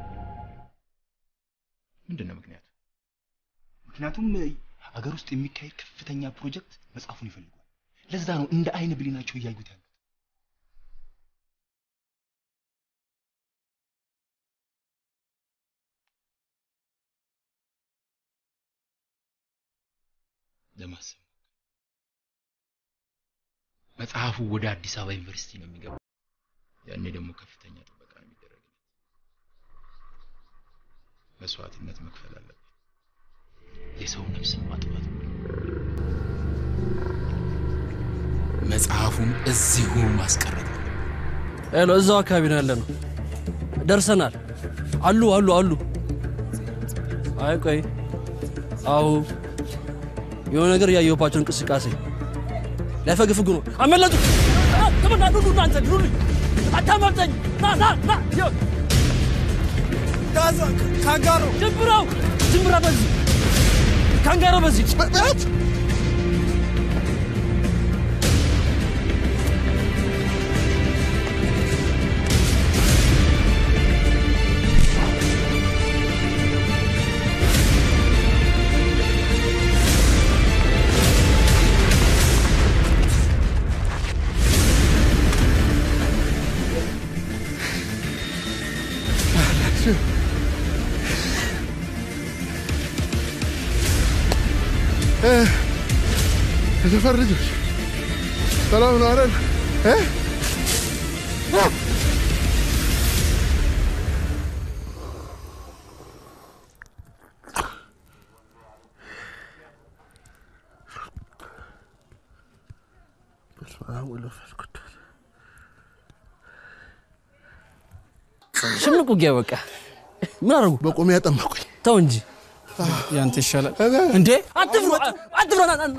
ምንድን ነው ምክንያቱ? ምክንያቱም እ፣ ሀገር ውስጥ የሚካሄድ ከፍተኛ ፕሮጀክት መጽሐፉን ይፈልጓል። ለዛ ነው እንደ አይን ብሌናቸው እያዩት ያሉት። ለማሰብ መጽሐፉ ወደ አዲስ አበባ ዩኒቨርሲቲ ነው የሚገባው። ያኔ ደግሞ ከፍተኛ ጥበቃ ነው የሚደረግለት። መስዋዕትነት መክፈል አለብን። የሰው ነፍስ ማጥፋት መጽሐፉን እዚሁ ማስቀረት ነው። ሄሎ፣ እዛው አካባቢ ነው ያለ ነው። ደርሰናል። አሉ አሉ አሉ። አይ ቆይ፣ አሁ የሆነ ነገር እያየሁባቸው እንቅስቃሴ ሊያፈግፍጉ ነው። አመለጡ። ተመና ዱዱ እናንተ ዱሉኝ፣ አታመልጠኝ። ና ና ና ካንጋሮ ጅምራው ጅምራ በዚህ ካንጋሮ በዚህ የሰፈር ልጆች ሰላም ነው አይደል? እ? ሽምቅ ውጊያ በቃ ምን አደረጉ? በቆሜ ያጠመቁኝ። ተው እንጂ ያንተ ይሻላል እንዴ! አትፍሩ አትፍሩ! ና ና ና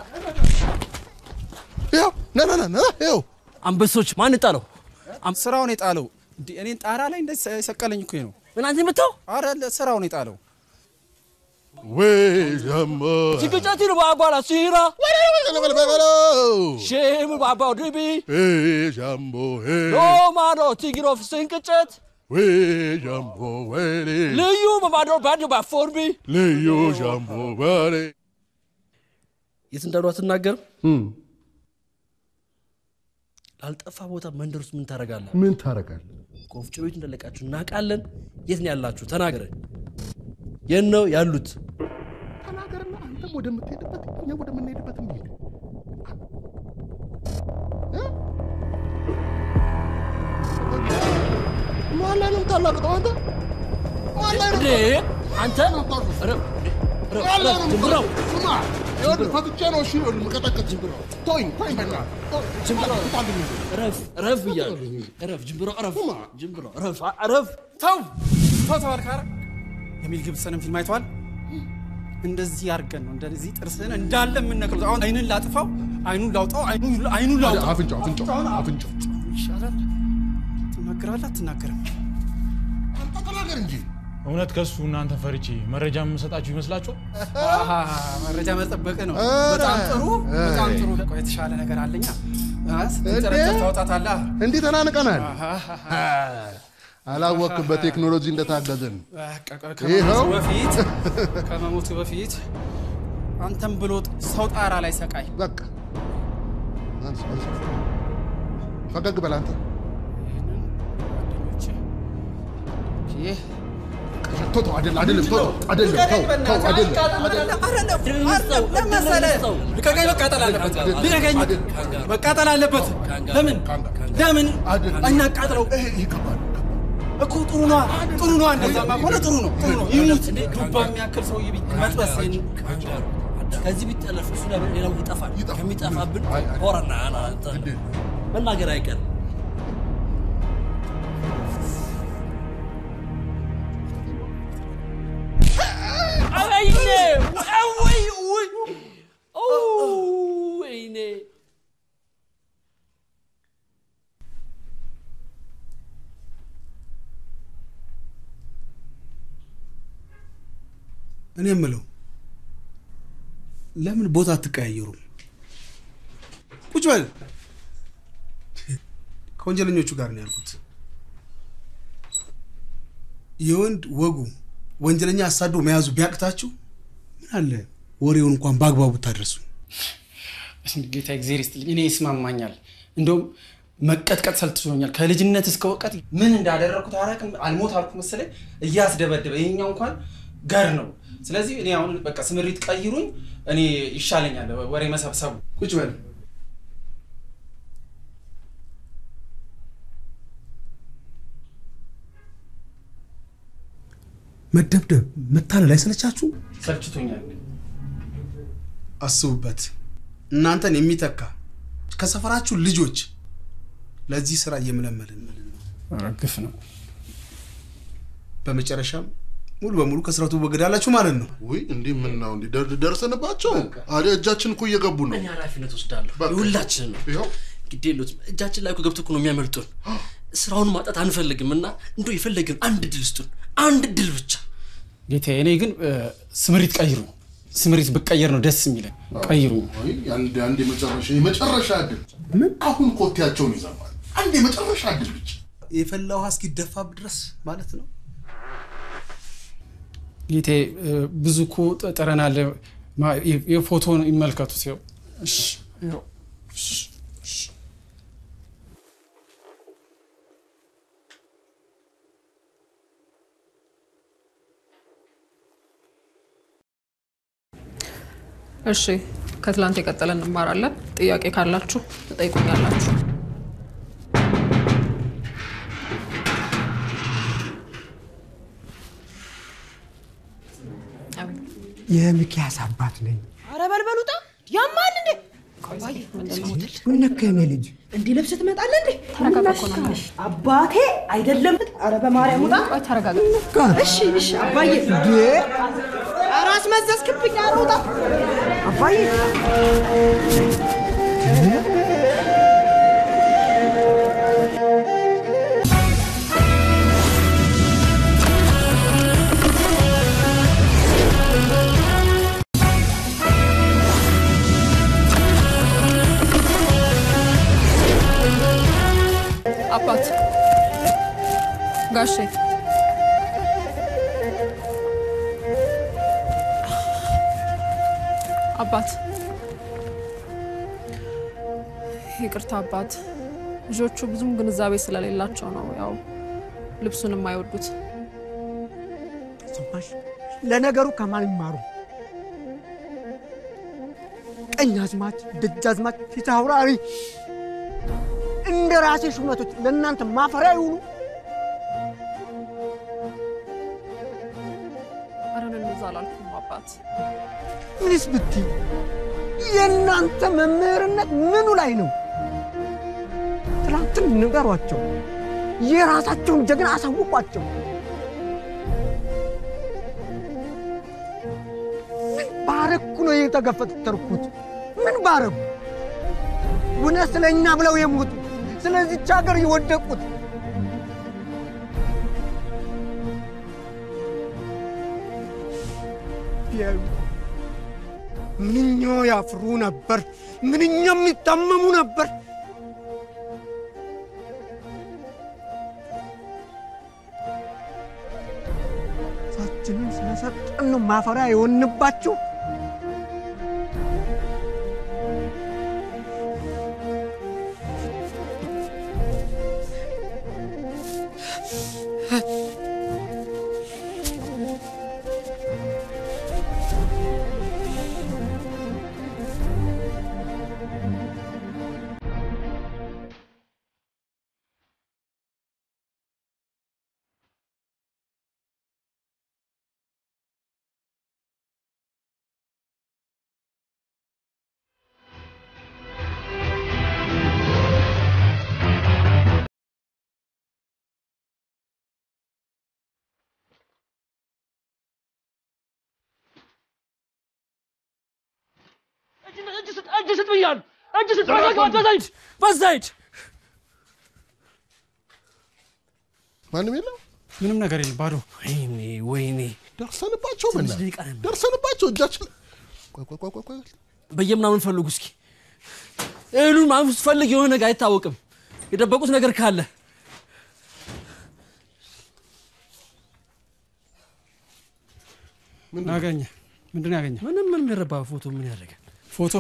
ያው ና ና ና ና ያው አንበሶች ማን ጣለው? ስራውን የጣለው እንዴ? እኔን ጣራ ላይ እንደ ሰቀለኝ እኮ ነው። ምን አንተ የምታው? አረ ስራውን የጣለው ወይ ጀሞ ሲቅጨት ይሉ ባባላ ሲራ ሼም ባባው ድቢ ጃምቦ ሮማኖ ቲግሮፍ ስንቅጨት ወይ ጃምቦ ወይኔ ልዩ በማዶ ባዶ ባፎርቢ ልዩ ጃምቦ ወይኔ የት እንዳሉ አትናገርም? ላልጠፋ ቦታ መንደር ውስጥ ምን ታደርጋለህ? ምን ታደርጋለህ? ከወፍጮ ቤቱ እንደለቃችሁ እናውቃለን። የት ነው ያላችሁ? ተናገረ። የት ነው ያሉት? ተናገርና አንተም ወደምትሄድበት እኛ ወደምንሄድበት እንሄድ። ማን ላይ ነው የምታላቅጠው አንተ? ማን ላይ ነው እንዴ አንተ ረ- ረ- ማን ላይ ነው ረ- ዝምብራው ስማ፣ ይኸውልህ ፈትቼ ነው እሺ፣ ይኸውልህ የምቀጠቅጥ ዝምብራው። ተወኝ ተወኝ፣ በእናትህ ዝምብራው ታልኝ እረፍ እረፍ ብያለሁ። እረፍ ጅምብራው እረፍ ጅምብራው እረፍ እረፍ ተው ተው ተባልክ። ኧረ የሚል ግብፅንም ፊልም አይተዋል። እንደዚህ አድርገን ነው እንደዚህ ጥርስህን እንዳለ የምነቅለው። አሁን አይንን ላጥፋው፣ አይኑን ላውጣው፣ አይኑን አይኑን ላውጣው። አፍንጫው አፍንጫው አፍንጫው ይሻላል። ትናገራለህ አትናገርም? ተናገር እንጂ እውነት ከሱ እናንተ ፈርቼ መረጃ የምሰጣችሁ ይመስላችኋል? አሃ፣ መረጃ መጠበቅ ነው። ኧረ፣ በጣም ጥሩ በጣም አይ። ጥሩ። ቆይ የተሻለ ነገር አለኛ። አ፣ ስትንጨረጨር ታወጣታለህ። እንዲህ ተናንቀናል። አሃ፣ አላወቅም በቴክኖሎጂ እንደታገዝን። በቃ ቆይ ይኸው ከመሞቱ በፊት ከመሞቱ በፊት አንተም ብሎ ሰው ጣራ ላይ ሰቃይ በቃ አንስ አንስ ፈገግ በል አንተ። ይህ ተው ተው፣ አይደለም አይደለም፣ ተው ተው፣ አይደለም ተው ተው፣ አይደለም ልቀቀኝ፣ መቃጠል አለበት። ልቀቀኝ፣ መቃጠል አለበት። ለምን ለምን እናቃጥለው እኮ ጥሩ ነዋ፣ ጥሩ ነዋ። እንደዛማ ከሆነ ጥሩ ነው፣ ጥሩ ነው። ይሙት ዱባ የሚያክል ሰው መጥበስ ከዚህ ቢጠለፍ እሱ ላይ ሌላው ይጠፋል። ከሚጠፋብን ሆረና መናገር አይቀርም። ወይኔ ወይ ወይ ወይኔ እኔ የምለው ለምን ቦታ አትቀያየሩም? ቁጭ በል። ከወንጀለኞቹ ጋር ነው ያልኩት። የወንድ ወጉ ወንጀለኛ አሳዶ መያዙ ቢያቅታችሁ ምን አለ ወሬውን እንኳን በአግባቡ ብታደርሱ። ጌታ እግዚአብሔር ይስጥልኝ። እኔ ይስማማኛል። እንደውም መቀጥቀጥ ሰልችቶኛል። ከልጅነት እስከ እውቀት ምን እንዳደረግኩት አላውቅም። አልሞት አልኩ መሰለኝ እያስደበደበ ይሄኛው እንኳን ገር ነው። ስለዚህ እኔ አሁን በቃ ስምሪት ቀይሩኝ። እኔ ይሻለኛል ወሬ መሰብሰቡ። ቁጭ በል። መደብደብ፣ መታለል አይሰለቻችሁ? ሰልችቶኛል። አስቡበት። እናንተን የሚተካ ከሰፈራችሁ ልጆች ለዚህ ስራ እየመለመልን ግፍ ነው። በመጨረሻም ሙሉ በሙሉ ከስራቱ ወገዳላችሁ ማለት ነው። ውይ እንዲህ ምናው እንዲህ ደር- ደርሰንባቸው አዲያ እጃችን እኮ እየገቡ ነው። እኔ ኃላፊነት ወስዳለሁ። የሁላችን ነው። ግድ የሉትም። እጃችን ላይ እኮ ገብቶ እኮ ነው የሚያመልጡን። ስራውን ማጣት አንፈልግም እና እንዶ የፈለግን አንድ ድል ስጡን፣ አንድ ድል ብቻ። ጌታዬ፣ እኔ ግን እ፣ ስምሪት ቀይሩ። ስምሪት ብቀየር ነው ደስ የሚለኝ። ቀይሩ። ወይ አንድ አንድ የመጨረሻ የመጨረሻ እድል ምን አሁን ኮቴያቸውን ይዘማል። አንድ የመጨረሻ እድል ብቻ የፈላ ውሃ እስኪደፋብ ድረስ ማለት ነው። ጌታዬ፣ እ፣ ብዙ እኮ ጥረናል። ማ- የ- የፎቶን ይመልከቱት። ይኸው እሺ፣ ይኸው እሺ፣ እሺ። እሺ ከትላንት የቀጠለ እንማራለን። ጥያቄ ካላችሁ ትጠይቁኛላችሁ። የሚኪያስ አባት ነኝ። አረ በልበሉጣ ያማል እንዴ? ቆይ ምን ነካ የኔ ልጅ? እንዲህ ለብስ ትመጣለህ እንዴ? አባቴ አይደለም። አረ በማርያም ውጣ። ተረጋጋ። እሺ እሺ አባዬ። አረ አስመዘዝክብኝ። አረ ውጣ አባዬ። አባት ጋሼ አባት ይቅርታ አባት ልጆቹ ብዙም ግንዛቤ ስለሌላቸው ነው ያው ልብሱን የማይወዱት ሰማሽ? ለነገሩ ከማን ይማሩ? ቀኝ አዝማች፣ ደጅ አዝማች፣ ፊት አውራሪ እንደ ራሴ ሹመቶች ለእናንተ ማፈሪያ ይሁኑ። ኧረ እኔ እንደዛ አላልኩም አባት ምንስ ብትይ የእናንተ መምህርነት ምኑ ላይ ነው? ትላንትን ንገሯቸው፣ የራሳቸውን ጀግና አሳውቋቸው። ምን ባረኩ ነው የተገፈተርኩት? ምን ባረኩ? እውነት ስለ እኛ ብለው የሞቱ ስለዚች ሀገር የወደቁት ቢያዩ ምንኛ ያፍሩ ነበር፣ ምንኛ የሚታመሙ ነበር። ሳችንን ስለሰጠን ነው ማፈሪያ የሆንባችሁ። እጅ ስጥ፣ እጅ ስጥ ብያለሁ። እጅ ስጥ፣ በዛ ግባ፣ በዛ ሂድ፣ በዛ ሂድ። ማንም የለም። ምንም ነገር የለም፣ ባዶ። ወይኔ ወይኔ፣ ደርሰንባቸው ትንሽ ምና ደቂቃ ነበር። ደርሰንባቸው እጃችን ቆይ ቆይ ቆይ ቆይ ቆይ በየምናምን ፈልጉ እስኪ እህሉን ምናምን ስትፈልግ የሆነ ነገር አይታወቅም። የደበቁት ነገር ካለ አገኘ። ምንድን ነው ያገኘ? ምንም ምንም የረባ ፎቶ ምን ያደርጋል? ፎቶ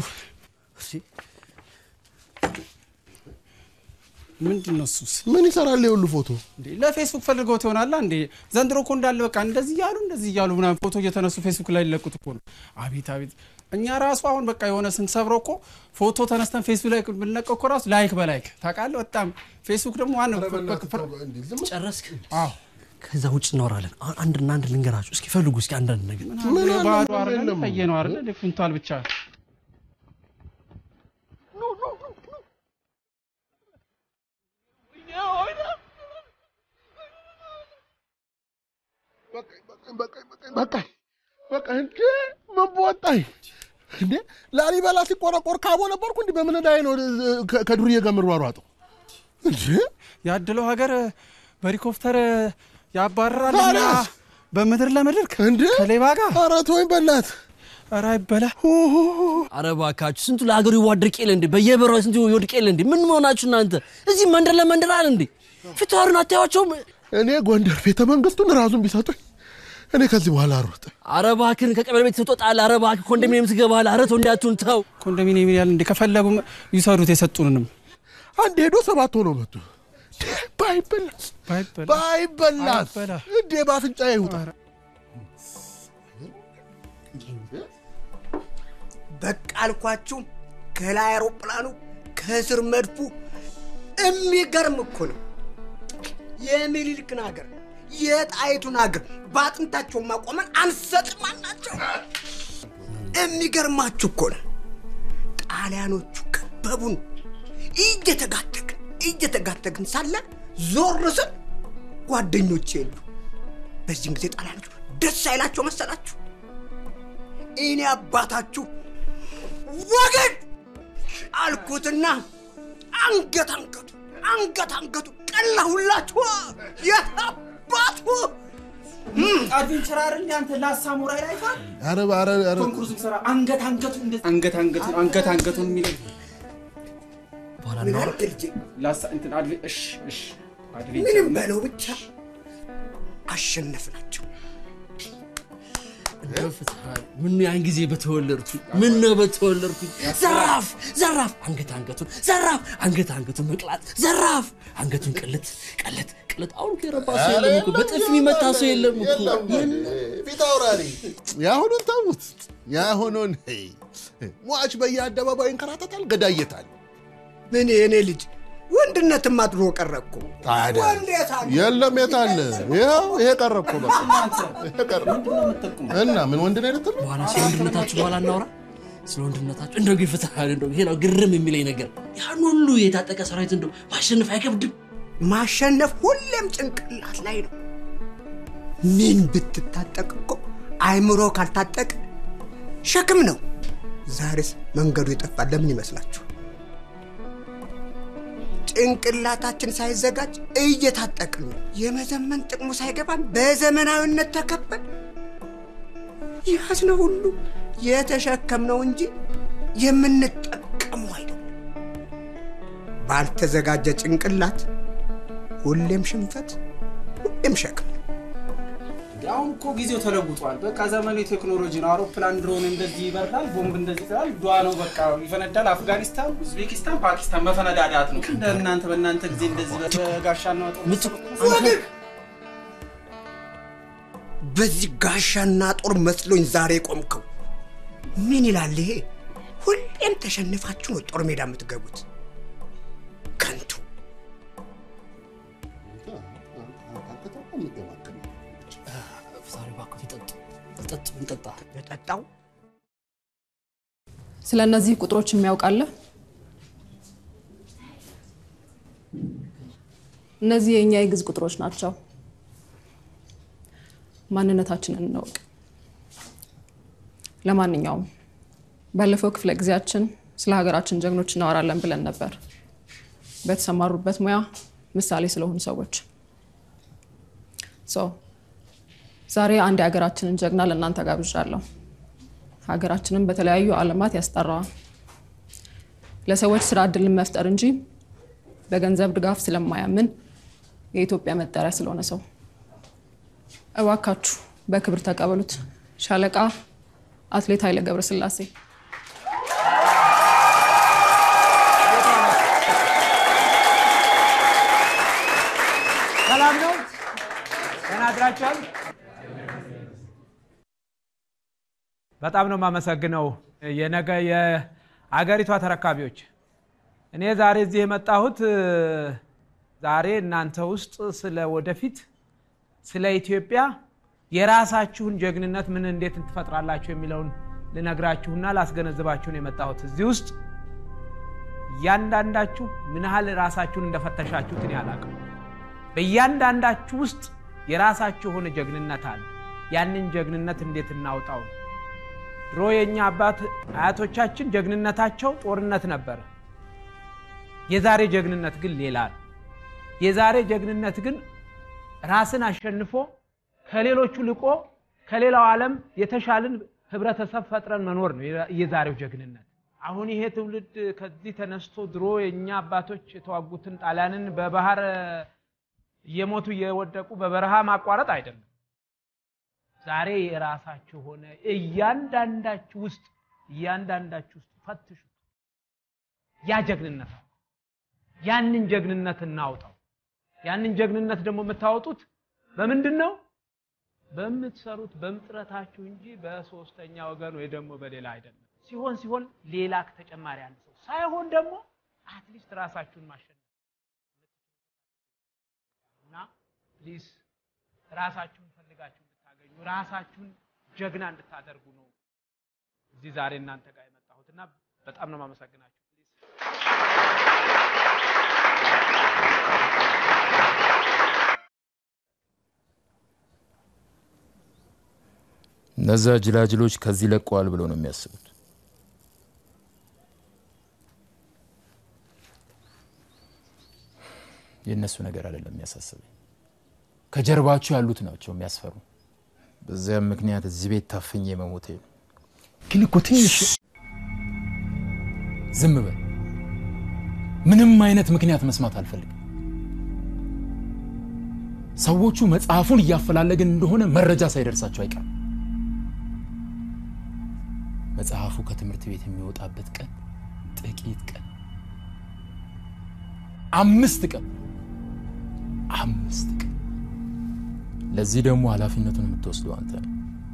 ምንድን ነው እሱስ? ምን ይሰራል የሁሉ ፎቶ? እንዴ ለፌስቡክ ፈልገውት ይሆናላ እንዴ? ዘንድሮ እኮ እንዳለ በቃ እንደዚህ እያሉ እንደዚህ እያሉ ምናምን ፎቶ እየተነሱ ፌስቡክ ላይ ሊለቁት እኮ ነው። አቤት አቤት! እኛ ራሱ አሁን በቃ የሆነ ስንሰብረው እኮ ፎቶ ተነስተን ፌስቡክ ላይ ብንለቀው እኮ ራሱ ላይክ በላይክ ታውቃለህ። በጣም ፌስቡክ ደግሞ ዋናው ጨረስክ? አዎ ከዛ ውጭ እናወራለን። አሁን አንድና አንድ ልንገራችሁ። እስኪ ፈልጉ እስኪ አንዳንድ ነገር ምን ባዶ አድርገን ቀየ ነው አይደል? ኩንታል ብቻ በቃኝ በቃ እንዴ ምን በወጣኝ እንዴ ላሊበላ ሲቆረቆር ካቦ ነበርኩ እንዲህ በምን ላይ ነው ከ- ከዱርዬ ጋር የምሯሯጠው እንዴ ያድለው ሀገር በሄሊኮፕተር ያባርራልና ታዲያስ? በምድር ለምድር ከሌባ ጋር ኧረ ተወኝ በላት ኧረ አይበላ አረ እባካችሁ ስንቱ ለሀገሩ ይዋድቅ የለ እንዴ? በየበራው ስንቱ ይወድቅ የለ እንዴ? ምን መሆናችሁ እናንተ? እዚህ መንደር ለመንደር አለ እንዴ? ፊታውርን አታያቸውም? እኔ ጎንደር ቤተ መንግስቱን ራሱን ቢሰጡኝ እኔ ከዚህ በኋላ አሮጥ አረ እባክህን ከቀበሌ ቤት ትወጣለህ። አረ እባክህ ኮንዶሚኒየም ትገባለህ። አረ ተው እንዳትሆን ተው። ኮንዶሚኒየም ያለ እንዴ ከፈለጉ ይሰሩት የሰጡንንም አንድ ሄዶ ሰባት ሆኖ መጡ ባይበላስ ባይበላስ አይበላ። እንዴ በአፍንጫ ይውጣ በቃ አልኳችሁ። ከላይ አውሮፕላኑ ከስር መድፉ የሚገርም እኮ ነው። የሚኒልክን ሀገር የጣይቱን ሀገር በአጥንታቸው ማቆመን አንሰጥም አልናቸው። የሚገርማችሁ እኮ ነው። ጣሊያኖቹ ከበቡን። እየተጋተግን እየተጋተግን ሳለ ዞር ስል ጓደኞቼ የሉ። በዚህን ጊዜ ጣሊያኖቹ ደስ አይላቸው መሰላችሁ? እኔ አባታችሁ ወገን አልኩትና አንገት አንገቱ አንገት አንገቱ ቀላሁላችሁ። የት አባቱ አድቬንቸር አይደል እንዴ አንተ ላሳሙራይ ላይ ፋ ኧረ ኧረ ኧረ ቶም ክሩዝ ሰራ አንገት አንገቱ እንደ አንገት አንገቱ አንገት አንገቱን የሚለኝ ምን አልክ ልጄ? ላሳ እንትን አድቬ እሺ እሺ አድቬንቸር ምንም በለው ብቻ አሸነፍናቸው። ምን ያን ጊዜ በተወለድኩኝ ምን ነው በተወለድኩኝ። ዘራፍ ዘራፍ አንገት አንገቱን ዘራፍ አንገት አንገቱን መቅላት ዘራፍ አንገቱን ቅልት ቅልት ቅልት። አሁን እኮ የረባ ሰው የለም እኮ በጥፊ የሚመታ ሰው የለም እኮ ፊት አውራሪ የአሁኑን ተዉት የአሁኑን ሟች በየአደባባዩ ይንከራተታል ገዳየታል ምን የእኔ ልጅ ወንድነትማ ድሮ ቀረ እኮ። ታዲያ ወንድ የት አለ? የለም የት አለ ይኸው ይሄ ቀረ እኮ በቃ ይሄ ቀረ እና ምን ወንድ ነው ልትል ነው? በኋላ ስለ ወንድነታችሁ በኋላ እናውራ። ስለ ወንድነታችሁ እንደው ግን ፍትሃል እንደው ይሄ ነው ግርም የሚለኝ ነገር ያን ሁሉ የታጠቀ ሰራዊት እንደው ማሸነፍ አይከብድም? ማሸነፍ ሁሌም ጭንቅላት ላይ ነው። ምን ብትታጠቅ እኮ አይምሮ ካልታጠቅ ሸክም ነው። ዛሬስ መንገዱ የጠፋ ለምን ይመስላችሁ? ጭንቅላታችን ሳይዘጋጅ እየታጠቅን ነው። የመዘመን ጥቅሙ ሳይገባን በዘመናዊነት ተከበን ያዝነው ሁሉ የተሸከምነው እንጂ የምንጠቀመው አይደለም። ባልተዘጋጀ ጭንቅላት ሁሌም ሽንፈት፣ ሁሌም ሸክም። አሁን እኮ ጊዜው ተለውጧል። በቃ ዘመኑ የቴክኖሎጂ ነው። አውሮፕላን ድሮን እንደዚህ ይበራል፣ ቦምብ እንደዚህ ይላል፣ ዷ ነው በቃ ይፈነዳል። አፍጋኒስታን፣ ኡዝቤኪስታን፣ ፓኪስታን መፈነዳዳት ነው። እንደ እናንተ በእናንተ ጊዜ እንደዚህ በጋሻና ጦር በዚህ ጋሻና ጦር መስሎኝ ዛሬ ቆምከው። ምን ይላል ይሄ? ሁሌም ተሸንፋችሁ ነው ጦር ሜዳ የምትገቡት። ከንቱ ዛሬ እባክህ ይጠጡ ይጠጡ እንጠጣ የጠጣው ስለ እነዚህ ቁጥሮች የሚያውቃለ? እነዚህ የእኛ የግዕዝ ቁጥሮች ናቸው። ማንነታችንን እንወቅ። ለማንኛውም ባለፈው ክፍለ ጊዜያችን ስለ ሀገራችን ጀግኖች እናወራለን ብለን ነበር፣ በተሰማሩበት ሙያ ምሳሌ ስለሆኑ ሰዎች። ሶ ዛሬ አንድ የሀገራችንን ጀግና ለእናንተ ጋብዣለሁ። ሀገራችንን በተለያዩ ዓለማት ያስጠራዋል። ለሰዎች ስራ እድልን መፍጠር እንጂ በገንዘብ ድጋፍ ስለማያምን የኢትዮጵያ መጠሪያ ስለሆነ ሰው እባካችሁ በክብር ተቀበሉት። ሻለቃ አትሌት ኃይለ ገብረስላሴ። ሰላም ነው? ደህና አድራችኋል? በጣም ነው የማመሰግነው የነገ የአገሪቷ ተረካቢዎች። እኔ ዛሬ እዚህ የመጣሁት ዛሬ እናንተ ውስጥ ስለ ወደፊት ስለ ኢትዮጵያ የራሳችሁን ጀግንነት ምን እንዴት ትፈጥራላችሁ የሚለውን ልነግራችሁና ላስገነዝባችሁ ነው የመጣሁት። እዚህ ውስጥ እያንዳንዳችሁ ምን ያህል ራሳችሁን እንደፈተሻችሁት እኔ አላውቅም። በእያንዳንዳችሁ ውስጥ የራሳችሁ የሆነ ጀግንነት አለ። ያንን ጀግንነት እንዴት እናውጣው? ድሮ የእኛ አባት አያቶቻችን ጀግንነታቸው ጦርነት ነበረ። የዛሬ ጀግንነት ግን ሌላ ነው። የዛሬ ጀግንነት ግን ራስን አሸንፎ ከሌሎቹ ልቆ ከሌላው ዓለም የተሻልን ህብረተሰብ ፈጥረን መኖር ነው የዛሬው ጀግንነት። አሁን ይሄ ትውልድ ከዚህ ተነስቶ ድሮ የእኛ አባቶች የተዋጉትን ጣሊያንን በባህር እየሞቱ እየወደቁ በበረሃ ማቋረጥ አይደለም። ዛሬ የራሳችሁ ሆነ እያንዳንዳችሁ ውስጥ እያንዳንዳችሁ ውስጥ ፈትሹ። ያ ጀግንነት አለ። ያንን ጀግንነት እናውጣው። ያንን ጀግንነት ደግሞ የምታወጡት በምንድን ነው? በምትሰሩት በምጥረታችሁ እንጂ በሶስተኛ ወገን ወይ ደግሞ በሌላ አይደለም። ሲሆን ሲሆን ሌላ ተጨማሪ አንድ ሰው ሳይሆን ደግሞ አትሊስት ራሳችሁን ማሸነፍ እና ፕሊዝ ራሳችሁን ፈልጋችሁ እንድታገኙ ራሳችሁን ጀግና እንድታደርጉ ነው እዚህ ዛሬ እናንተ ጋር የመጣሁት እና በጣም ነው የማመሰግናችሁ። እነዛ ጅላጅሎች ከዚህ ለቀዋል ብለው ነው የሚያስቡት። የእነሱ ነገር አይደለም የሚያሳስበኝ፣ ከጀርባችሁ ያሉት ናቸው የሚያስፈሩ። በዚያም ምክንያት እዚህ ቤት ታፍኜ መሞቴ ነው። ግን እኮ ትንሽ ዝም በል። ምንም አይነት ምክንያት መስማት አልፈልግም። ሰዎቹ መጽሐፉን እያፈላለግን እንደሆነ መረጃ ሳይደርሳቸው አይቀርም። መጽሐፉ ከትምህርት ቤት የሚወጣበት ቀን ጥቂት ቀን፣ አምስት ቀን፣ አምስት ቀን። ለዚህ ደግሞ ኃላፊነቱን የምትወስደው አንተ ነው።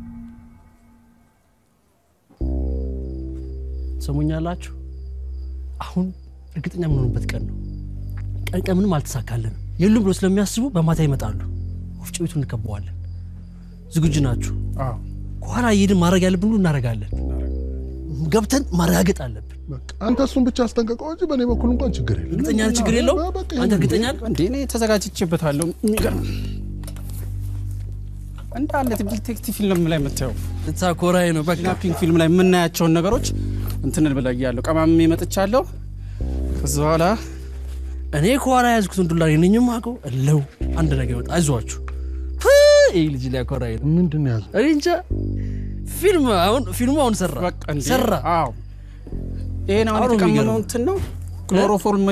ሰሙኛላችሁ? አሁን እርግጠኛ የምንሆንበት ቀን ነው። ቀን ቀን ምንም አልተሳካልንም የሉም ብሎ ስለሚያስቡ በማታ ይመጣሉ። ወፍጮ ቤቱን እንከበዋለን። ዝግጁ ናችሁ? ከኋላ እየሄድን ማድረግ ያለብን ሁሉ እናደርጋለን። ገብተን ማረጋገጥ አለብን። አንተ እሱን ብቻ አስጠንቀቀው እንጂ በእኔ በኩል እንኳን ችግር የለም። እርግጠኛ ነህ? ችግር የለውም። አንተ እርግጠኛ ነህ? እንዴ እኔ ተዘጋጅቼበታለሁ። የሚገርም እንዳለ ዲቴክቲቭ ፊልም ላይ የምታየው ልታኮራይ ነው። በቃ ፒንክ ፊልም ላይ የምናያቸውን ነገሮች እንትን ብለያለሁ። ቀማምሜ መጥቻለሁ። ከዚ በኋላ እኔ ከኋላ ያዝኩትን ዱላ ነኝም አውቀው እለው አንድ ነገር ይወጣ። አይዟችሁ ይህ ልጅ ሊያኮራይ ነው። ምንድን ነው ያዘው? እኔ እንጃ። ፊልም አሁን ፊልሙ አሁን ሰራ እንዴ? ሰራ። አዎ ይሄን አሁን አሁን የተቀመመው የሚገርመው እንትን ነው ክሎሮፎርም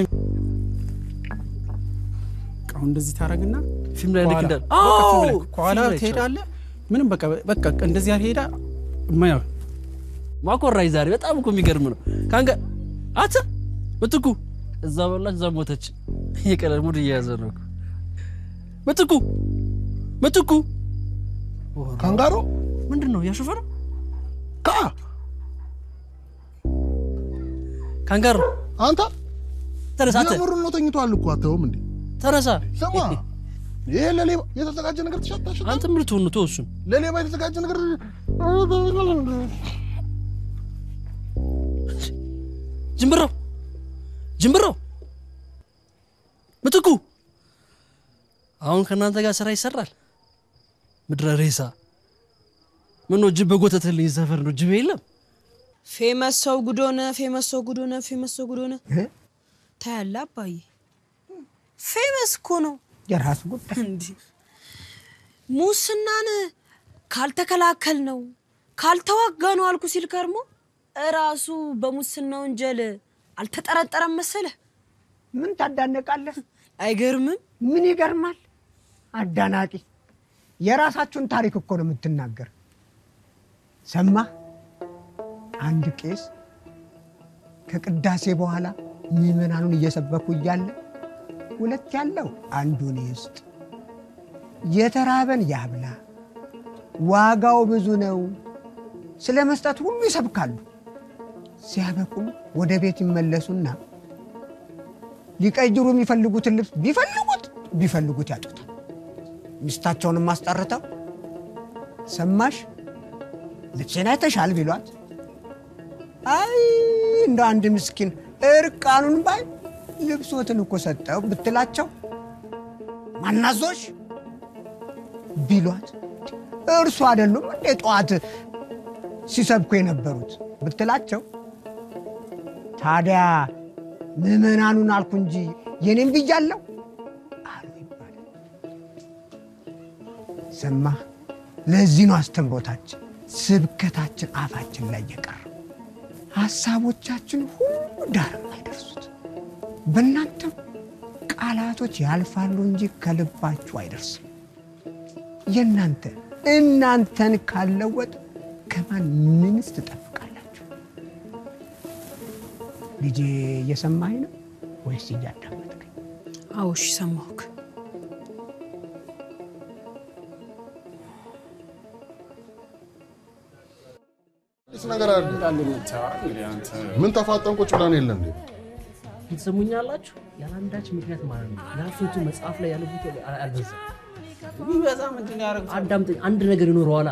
አሁን እንደዚህ ታረግና ፊልም ላይ ልክ ከኋላ- እንዳለ- በቃ ፊልም ላይ አዎ፣ ከኋላ ፊልም ላይ ትሄዳለህ። ምንም በቃ በቃ እንደዚህ ሄዳ ማያ ማኮራይ ዛሬ በጣም እኮ የሚገርም ነው። ካንገ አተ ምትኩ እዛ በላች እዛ ሞተች። የቀለል ሙድ እየያዘ ነው እኮ። ምትኩ ምትኩ ካንጋሮ ምንድን ነው እያሾፈ ነው? ካ ካንጋሮ አንተ ተነሳ፣ አንተ የምሩን ነው ተኝቷል እኮ አተውም እንዴ ተነሳ። ስማ ይሄ ለሌባ የተዘጋጀ ነገር ትሸታሽ አንተ ምን ልትሆን ነው? ተው እሱን ለሌባ የተዘጋጀ ነገር ጅምብራው ጅምብራው ምትኩ አሁን ከእናንተ ጋር ስራ ይሰራል። ምድረ ሬሳ ምን ነው ጅብ በጎተትልኝ ሰፈር ነው ጅብ የለም። ፌመስ ሰው ጉዶነ ፌመስ ሰው ጉዶነ ፌመስ ሰው ጉዶነ ታያለ አባዬ ፌመስ እኮ ነው የራሱ ጉዳይ እንዲህ ሙስናን ካልተከላከል ነው ካልተዋጋ ነው አልኩ ሲል ከርሞ እራሱ በሙስና ወንጀል አልተጠረጠረም መሰለ ምን ታዳነቃለህ? አይገርምም? ምን ይገርማል? አዳናቂ የራሳችሁን ታሪክ እኮ ነው የምትናገር። ሰማ አንድ ቄስ ከቅዳሴ በኋላ ምዕመናኑን እየሰበኩ እያለ ሁለት ያለው አንዱን ይስጥ፣ የተራበን ያብላ፣ ዋጋው ብዙ ነው፣ ስለ መስጠት ሁሉ ይሰብካሉ። ሲያበቁም ወደ ቤት ይመለሱና ሊቀይሩ የሚፈልጉትን ልብስ ቢፈልጉት ቢፈልጉት ያጡታል። ሚስታቸውንም አስጠርተው ሰማሽ ልብሴን አይተሻል ቢሏት አይ እንደ አንድ ምስኪን እርቃኑን ባይ ልብሶትን እኮ ሰጠው ብትላቸው ማናዞሽ ቢሏት እርሱ አይደሉም እንዴ ጠዋት ሲሰብኩ የነበሩት ብትላቸው ታዲያ ምዕመናኑን አልኩ እንጂ የኔም ብያለሁ አሉ ይባላል። ሰማህ? ለዚህ ነው አስተምሮታችን፣ ስብከታችን አፋችን ላይ የቀረው ሀሳቦቻችን ሁሉ ዳር አይደርሱት። በእናንተም ቃላቶች ያልፋሉ እንጂ ከልባችሁ አይደርስም። የእናንተ እናንተን ካለወጥ ከማን ምንስ ትጠብቃላችሁ? ልጄ እየሰማኝ ነው ወይስ እያዳመጥከኝ? አዎ፣ እሺ፣ ሰማሁክ። አዲስ ነገር አለ። ምን ተፋጠን ቁጭ ብለን የለ እንዴ? ትሰሙኛላችሁ? ያለአንዳች ምክንያት ማለት ነው። ያልፎቱ መጽሐፍ ላይ ያለ ፎቶ አልበዛም። ቢበዛ ምንድን ያደረጉት? አዳምጠኝ፣ አንድ ነገር ይኖረዋላ።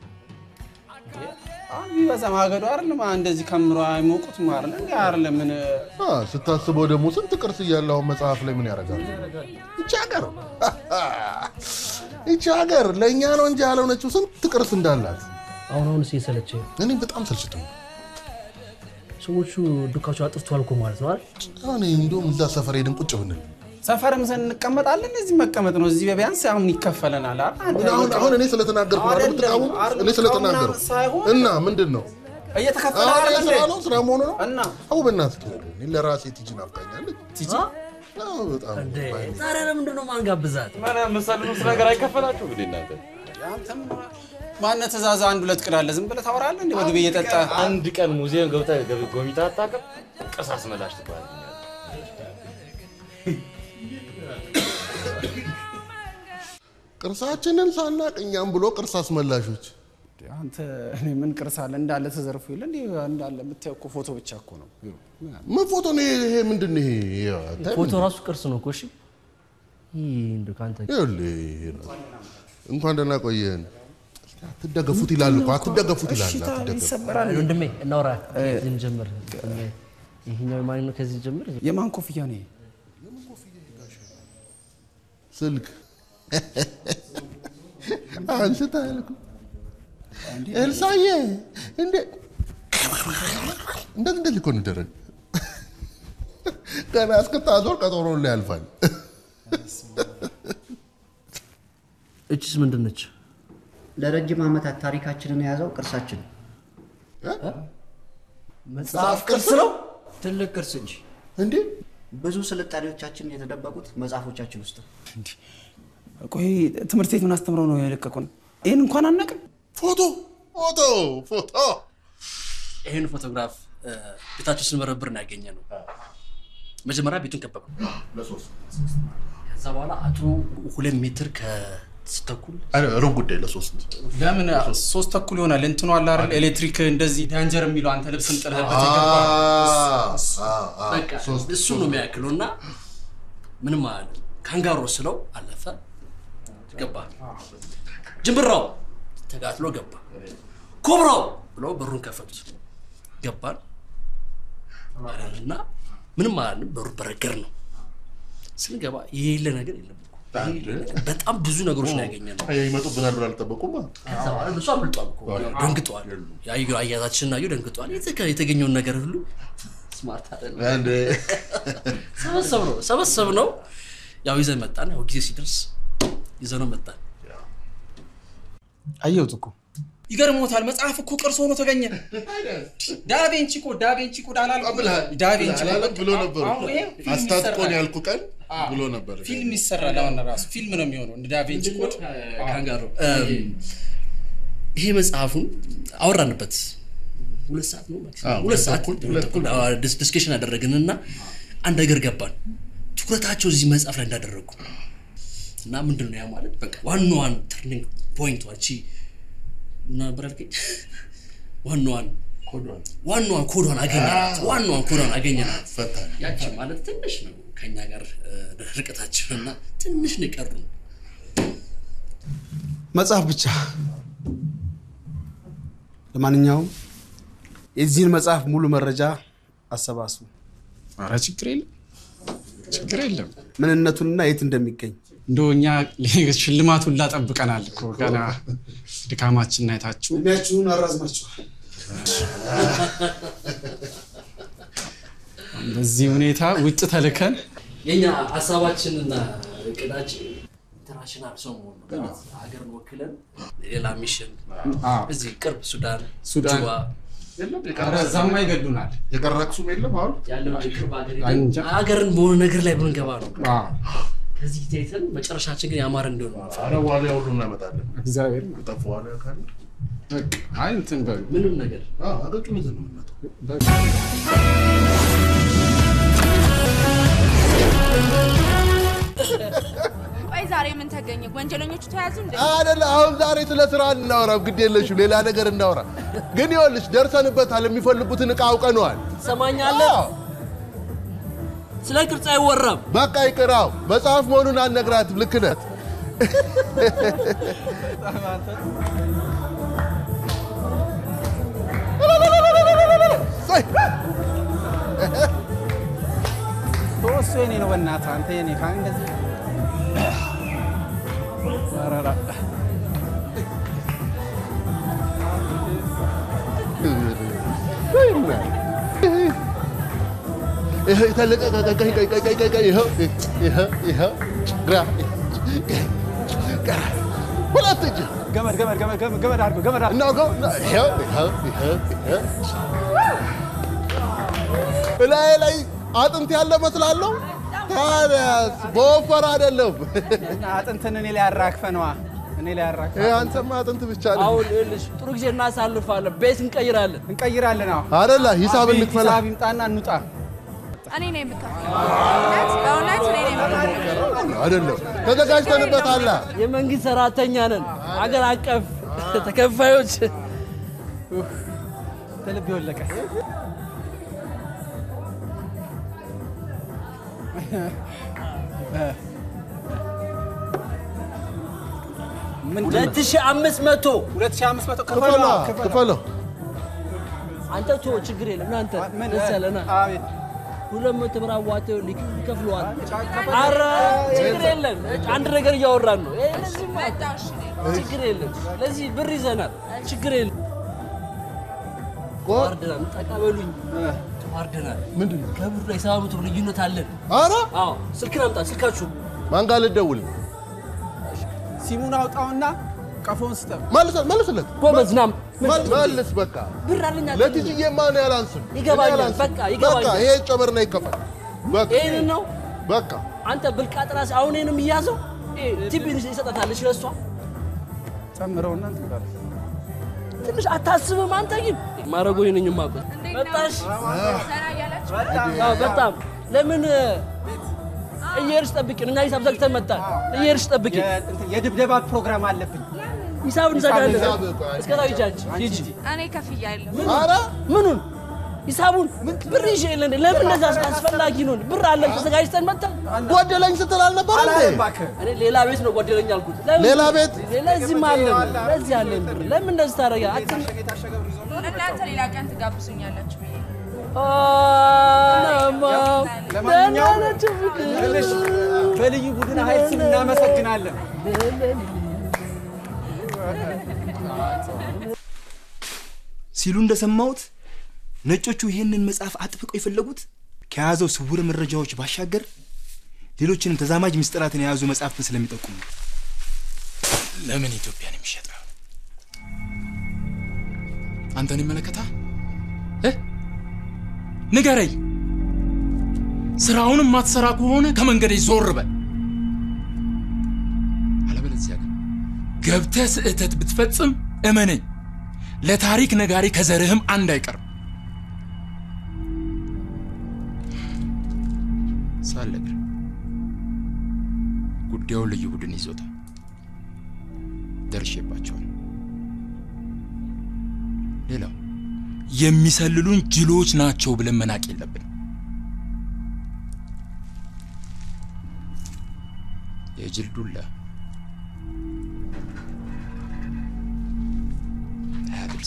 ቢበዛ ማገዶ አይደለም እንደዚህ ከምሮ አይሞቁት ማር እንዲ አይደለም ምን አ፣ ስታስበው ደግሞ ስንት ቅርስ እያለ አሁን መጽሐፍ ላይ ምን ያደርጋል? ይቺ ሀገር ይቺ ሀገር ለእኛ ነው እንጂ ያልሆነችው ስንት ቅርስ እንዳላት አሁን አሁን የሰለቸ እኔ በጣም ሰልችቶ ሰዎቹ ዱካቸው አጥፍተዋል እኮ ማለት ነው አይደል? እኔ እንደውም እዛ ሰፈር ሄድን ቁጭ ብንል ሰፈርም ስን እንቀመጣለን። እዚህ መቀመጥ ነው። እዚህ ቢያንስ አሁን ይከፈለናል። አ- አንተ አሁን አሁን እኔ ስለተናገርኩ ነው አይደል የምትቃወሙ? እኔ ስለተናገርኩ ሳይሆን እና ምንድን ነው እየተከፈለ አሁን አይደል ስራ እንዴ? ነው ስራ መሆኑ ነው እና አሁ በእናትህ ተወው። እኔ ለራሴ ቲጂ ናፍቃኛለች። ቲጂ አዎ፣ በጣም ዛሬ ለምንድን ነው ማንጋብዛት? መሰልኑስ ነገር አይከፈላችሁ እንግዲህ እናንተ አንተም ማነህ ትእዛዝ አንድ ሁለት ቅዳለ ዝም ብለህ ታወራለህ እንዴ? ምግብ እየጠጣ አንድ ቀን ሙዚየም ገብተህ ጎብኝታ አታውቅም? ቅርስ አስመላሽ ትባላለህ። ቅርሳችንን ሳናቅ እኛም ብሎ ቅርስ አስመላሾች አንተ እኔ ምን ቅርስ አለ እንዳለ ተዘርፎ የለ እንዴ? እንዳለ የምታየው እኮ ፎቶ ብቻ እኮ ነው። ምን ፎቶ ነው ይሄ? ይሄ ምንድን ነው ይሄ? ይሄ አታይም ፎቶ እንዴ? ራሱ ቅርስ ነው እኮ እሺ። ይህ እንደው ከአንተ ይኸውልህ ይሄ ራሱ እንኳን ደህና ቆየን። አትደገፉት ይላል እኮ አትደገፉት ይላል። አትደገፉት። ወንድሜ እናውራ። ከዚህ እንጀምር። ይሄኛው የማን ነው? ከዚህ ጀምር። የማን ኮፍያ ነው ይሄ? ስልክ አንስታ እኮ ኤልሳዬ እንደ እንደዚህ እንደዚህ እኮ ነው የሚደረግ። ገና እስክታዞር ቀጠሮ ላይ ያልፋል። እችስ ምንድን ነች? ለረጅም ዓመታት ታሪካችንን የያዘው ቅርሳችን ነው። መጽሐፍ ቅርስ ነው? ትልቅ ቅርስ እንጂ እንዴ! ብዙ ስልጣኔዎቻችን የተደበቁት መጽሐፎቻችን ውስጥ ነው። ቆይ ትምህርት ቤት ምን አስተምረው ነው የለቀቁን? ይህን እንኳን አናውቅም። ፎቶ ፎቶ ፎቶ ይህን ፎቶግራፍ ቤታቸው ስንበረብር ነው ያገኘ ነው። መጀመሪያ ቤቱን ከበብ ከዛ በኋላ አቶ ሁለት ሜትር ከስተኩል ሩብ ጉዳይ ለሶስት ለምን ሶስት ተኩል ይሆናል? እንትኑ አለ አይደል? ኤሌክትሪክ እንደዚህ ዳንጀር የሚለው አንተ ልብስን ጥለህበት የገባ በቃ እሱ ነው የሚያክለው እና ምንም አለ ካንጋሮ ስለው አለፈ ገባ። ጅምብራው ተጋትሎ ገባ። ኮብራው ብለው በሩን ከፈቱት ገባን እና ምንም አላልንም። በሩ በረገር ነው ስንገባ የሌለ ነገር የለም እኮ። በጣም ብዙ ነገሮች ነው ያገኘ ነው። ይመጡብናል ብሎ አልጠበቁም። ከዛ በኋላ እሱ አምልጧል እኮ ደንግጧል። ያዩ አያዛችንን አዩ ደንግጧል። የተገ- የተገኘውን ነገር ሁሉ ስማርት አንድ ሰበሰብ ነው ሰበሰብ ነው ያው ይዘን መጣን። ያው ጊዜ ሲደርስ ይዘነው መጣን። አየሁት እኮ ይገርሞታል። መጽሐፍ እኮ ቅርስ ሆኖ ተገኘ። ዳቬንቺ እኮ ዳቬንቺ ኮድ አላልኩም? ዳቬንቺ ኮድ አላለም ብሎ ነበር እኮ። አሁን ይሄ ፊልም አስታጥቆን ይሰራል። ያልኩ ቀን አዎ። ብሎ ነበር። ፊልም ይሰራል። አሁን ራሱ ፊልም ነው የሚሆነው እንደ ዳቬንቺ ኮድ ካንጋሮ ይሄ መጽሐፉን አወራንበት ሁለት ሰዓት ነው ማክሲመም። አዎ፣ ሁለት ሁለት ሰዓት ተኩል፣ ሁለት ተኩል። አዎ፣ ዲስ- ዲስከሽን አደረግን እና አንድ ነገር ገባን። ትኩረታቸው እዚህ መጽሐፍ ላይ እንዳደረጉ እና ምንድን ነው ያ ማለት በቃ ዋናዋን ተርኒንግ ፖይንቷ እቺ ምን ነበር ያልከኝ? ዋናዋን ዋናዋን ኮዷን አገኘናት። ዋናዋን ኮዷን አገኘናት። ያቺ ማለት ትንሽ ነው ከኛ ጋር እ፣ ርቀታችን እና ትንሽ ነው የቀሩን። መጽሐፍ ብቻ። ለማንኛውም የዚህን መጽሐፍ ሙሉ መረጃ አሰባስቡ። ኧረ ችግር የለም ችግር የለም። ምንነቱንና የት እንደሚገኝ እንደው እኛ ሽልማቱን ላጠብቀናል እኮ ገና ድካማችን አይታችሁ እድሜያችሁን አራዝማችኋል። በዚህ ሁኔታ ውጭ ተልከን የኛ ሀሳባችንና እቅዳችን ኢንተርናሽናል ሰው መሆን ነው። ማለት ሀገርን ወክለን ሌላ ሚሽን እዚህ ቅርብ ሱዳን፣ ሱዳን ጁባ ኧረ እዛማ ይገሉናል። የቀረ አክሱም የለም አሁን ያለው ቅርብ ሀገር እንጃ። ሄደን ሀገርን በሆነ ነገር ላይ ብንገባ ነው። አዎ። ከዚህ ተይተን መጨረሻችን ግን ያማረ እንዲሆን ነው። ኧረ ዋሊያ ሁሉ እናመጣለን። እግዚአብሔር ጠፉ ዋሊያ ካለ በቃ አይ እንትን በሉ ምንም ነገር አገጩን ይዘን ነው የምንመጣው። በቃ ቆይ ዛሬ ምን ተገኘ? ወንጀለኞቹ ተያዙ እንዴ? አይደለ አሁን ዛሬ ስለ ስራ እናወራው፣ ግድ የለሽም ሌላ ነገር እናወራ። ግን ይኸውልሽ ደርሰንበታል። የሚፈልጉትን እቃ አውቀነዋል። ትሰማኛለህ? ስለ ቅርጽ አይወራም። በቃ ይቅራው። መጽሐፍ መሆኑን አልነግራትም። ልክ ነህ። እሱ የኔ ነው። በእናትህ አንተ የኔ ካን እንደዚህ ኧረ ኧረ ይኸው የተለቀቀ ቀይ ቀይ ቀይ ቀይ ቀይ ቀይ ይኸው ይኸው ይኸው ግራ ግራ ሁለት እጅ ገመድ ገመድ ገመድ ገመድ ገመድ አድርገው ገመድ አድርገው እናውቀው ይኸው ይኸው ይኸው ይኸው እላዬ ላይ አጥንት ያለ መስላለሁ። ታዲያስ በወፈር አይደለም። አጥንትን እኔ ላይ አራግፈህ ነዋ። እኔ ላይ አራግፈህ ይሄ አንተማ አጥንት ብቻ ነው አሁን ይኸውልሽ ጥሩ ጊዜ እናሳልፋለን። ቤት እንቀይራለን እንቀይራለን። አዎ አይደለ? ሂሳብ እንክፈላ። ሂሳብ ይምጣና እንውጣ። እኔ ነኝ የምከፍለው። እውነት በእውነት እኔ ነኝ የምከፍለው። አይደለም ተዘጋጅተንበታል። የመንግስት ሰራተኛ ነን። አገር አቀፍ ተከፋዮች ተልብ የወለቀ ሁለት ሺህ አምስት መቶ ሁለት ሺህ አምስት መቶ ክፈላ ክፈለው። አንተ ቶ ችግር የለም እናንተ መሰለና ሁለት መቶ ብር አዋተው ይከፍለዋል። ኧረ ችግር የለም አንድ ነገር እያወራን ነው። ይሄ ለዚህማ ችግር የለም ለዚህ ብር ይዘናል። ችግር የለም ተዋርደናል። ተቀበሉኝ ተዋርደናል። ምንድን ነው ከብሩ ላይ ሰባ መቶ ብር ልዩነት አለን። ኧረ አዎ ስልክን አምጣ ስልካችሁ ማን ጋር ልደውል? ሲሙን አውጣውና ቀፎን ስጠው። መልሰ- መልስለት ጎበዝ ናም መልስ። በቃ ብር አለኝ አትልም። ለትጅዬማ ነው ያላንስም። ይገባኛል። እኔ አላንስም። በቃ ይገባኛል። በቃ ይሄ ጨመርና ይከፈል። በቃ ይሄንን ነው በቃ አንተ ብልቃጥ ራስ አሁን ይሄንም እያዘው ቲቢን ይሰጣታለች ለእሷ ጨምረውና እንትን በለው። ትንሽ አታስብም አንተ ግን ማረጎ ነኝ ማቆት መጣሽ ሰራ እያላችሁ አዎ በጣም ለምን እየሄድሽ ጠብቂን እኛ ሂሳብ ዘግተን መጣን እየሄድሽ ጠብቂን እንትን የድብደባ ፕሮግራም አለብኝ። ሂሳብ እንዘጋለን ሂሳብ እስከ ታች ሂጂ ሂጂ እኔ ከፍያለሁ። ምኑን ሂሳቡን ብር ይዤ የለ እንዴ? ለምን እንደዛ አስፈላጊ ነው እንዴ? ብር አለን ተዘጋጅተን መጣን ጓደለኝ ስትል አልነበር እንዴ? እኔ ሌላ ቤት ነው ጓደለኛ አልኩት ለምን? ሌላ ቤት? ሌላ እዚህም አለን ለዚህ አለን ብር ለምን እንደዚህ ታደርጋ አትን እናንተ ሌላ ቀን ትጋብዙኛላችሁ ብዬ ለማንኛውም ትንሽ በልዩ ቡድን ኃይል ስም እናመሰግናለን። ሲሉ እንደሰማሁት ነጮቹ ይህንን መጽሐፍ አጥብቀው የፈለጉት ከያዘው ስውር መረጃዎች ባሻገር ሌሎችንም ተዛማጅ ምስጢራትን የያዙ መጽሐፍትን ስለሚጠቁሙ ነው። ለምን ኢትዮጵያን የሚሸጠው አንተን ይመለከታል እ ንገረኝ። ስራውንም ማትሰራ ከሆነ ከመንገዴ ዞር በል። አለበለዚያ ግን ገብተህ ስህተት ብትፈጽም እመነኝ፣ ለታሪክ ነጋሪ ከዘርህም አንድ አይቀርም። ሳለግር ጉዳዩን ልዩ ቡድን ይዞታል። ደርሼባቸዋል። ሌላው የሚሰልሉን ጅሎች ናቸው ብለን መናቅ የለብን። የጅል ዱላ መልስ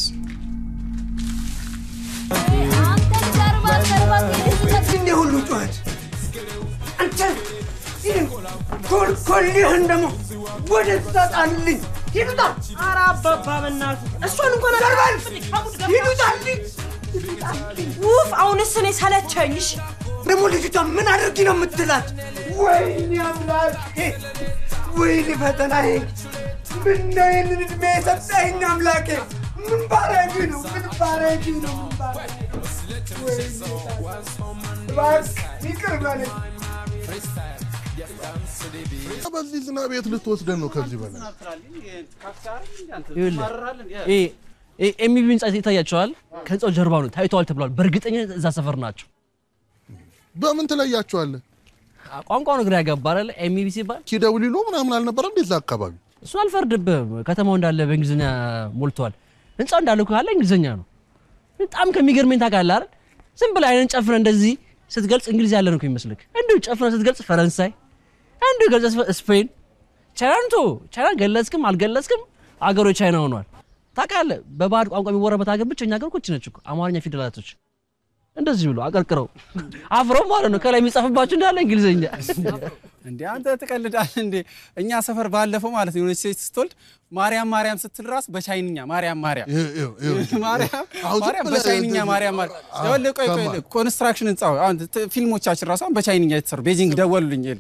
እንደ ሁሉ ጩኸት አንተ ይህን ኮልኮልህን ደግሞ ወደ ጣልልኝ ሂዱታ ኧረ አባባ በእናትህ እሷን እንኳን ዘርበል ሂዱታልኝ ውፍ አሁንስ እኔ ሰለቸኝ እሺ ደግሞ ልጅቷ ምን አድርጊ ነው የምትላት ወይኔ አምላኬ ወይኔ ፈተናዬ ምነው ይህንን ዕድሜ የሰጠኸኝ አምላኬ ምን ባረግ ነው ምን ባረግ ነው ምን ባረግ ነው ወይኔ እባክህ ይቅር በለኝ በዚህ ዝናብ የት ልትወስደን ነው? ከዚህ በላይ ኤሚቢ ህንጻ ይታያቸዋል። ከህንጻው ጀርባ ነው ታይተዋል ተብሏል። በእርግጠኛ እዛ ሰፈር ናቸው። በምን ትለያቸዋለህ? ቋንቋ ነው ግራ ያጋባ አይደል? ኤሚቢ ሲባል ኪደውሊሎ ምናምን አልነበረ እንዴ እዛ አካባቢ? እሱ አልፈርድብህም። ከተማው እንዳለ በእንግሊዝኛ ሞልተዋል። ህንጻው እንዳለ እኮ ካለ እንግሊዝኛ ነው። በጣም ከሚገርመኝ ታውቃለህ አይደል? ዝም ብለህ አይነን ጨፍነህ እንደዚህ ስትገልጽ እንግሊዝ ያለ ነው እኮ ይመስልክ። እንዲሁ ጨፍነህ ስትገልጽ ፈረንሳይ፣ እንዲሁ ገልጸህ ስፔን፣ ቻይናን ቶ ቻይናን ገለጽክም አልገለጽክም አገሩ ቻይና ሆኗል። ታውቃለህ፣ በባዕድ ቋንቋ የሚወራበት ሀገር ብቸኛ ሀገር እኮ ይህች ነች እኮ አማርኛ ፊደላቶች እንደዚህ ብሎ አቀርቅረው አፍረው ማለት ነው። ከላይ የሚጻፍባቸው እንዳለ እንግሊዝኛ እንዴ አንተ ትቀልዳለህ እንዴ? እኛ ሰፈር ባለፈው ማለት ነው የሆነች ሴት ስትወልድ ማርያም ማርያም ስትል ራሱ በቻይንኛ ማርያም ማርያም ማርያም ማርያም በቻይንኛ ማርያም ማርያም ይኸውልህ፣ ቆይ ቆይ ይኸውልህ፣ ኮንስትራክሽን ህንጻ አሁን ት- ፊልሞቻችን ራሱ አሁን በቻይንኛ የተሰሩ ቤጂንግ ደወሉልኝ የለ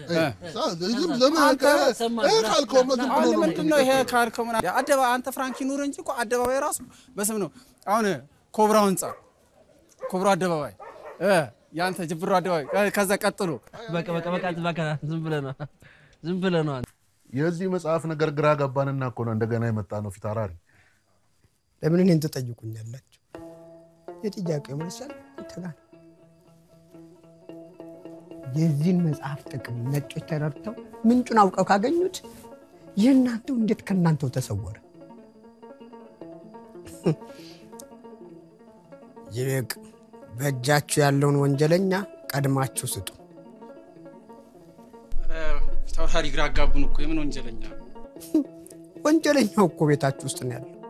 አሁን ምንድን ነው ይሄ ካልከው ምናምን አደባ አንተ ፍራንኪ ኑር እንጂ እኮ አደባባይ ራሱ በስም ነው። አሁን ኮብራው ህንጻ ኮብራው አደባባይ እ ያንተ ጅብሮ አደባባይ እ፣ ከዛ ቀጥሎ በቃ በቃ በቃ በቃ ዝም ብለህ ነው ዝም ብለህ ነው አንተ። የዚህ መጽሐፍ ነገር ግራ ገባንና እኮ ነው እንደገና የመጣ ነው ፊት አውራሪ። ለምን እኔን ትጠይቁኛላችሁ? የጥያቄው መልሳል እንትና የዚህን መጽሐፍ ጥቅም ነጮች ተረድተው ምንጩን አውቀው ካገኙት የእናንተው እንዴት ከእናንተው ተሰወረ? ይልቅ በእጃችሁ ያለውን ወንጀለኛ ቀድማችሁ ስጡ። ፊታውራሪ ግራ አጋቡን እኮ የምን ወንጀለኛ ወንጀለኛው እኮ ቤታችሁ ውስጥ ነው ያለው።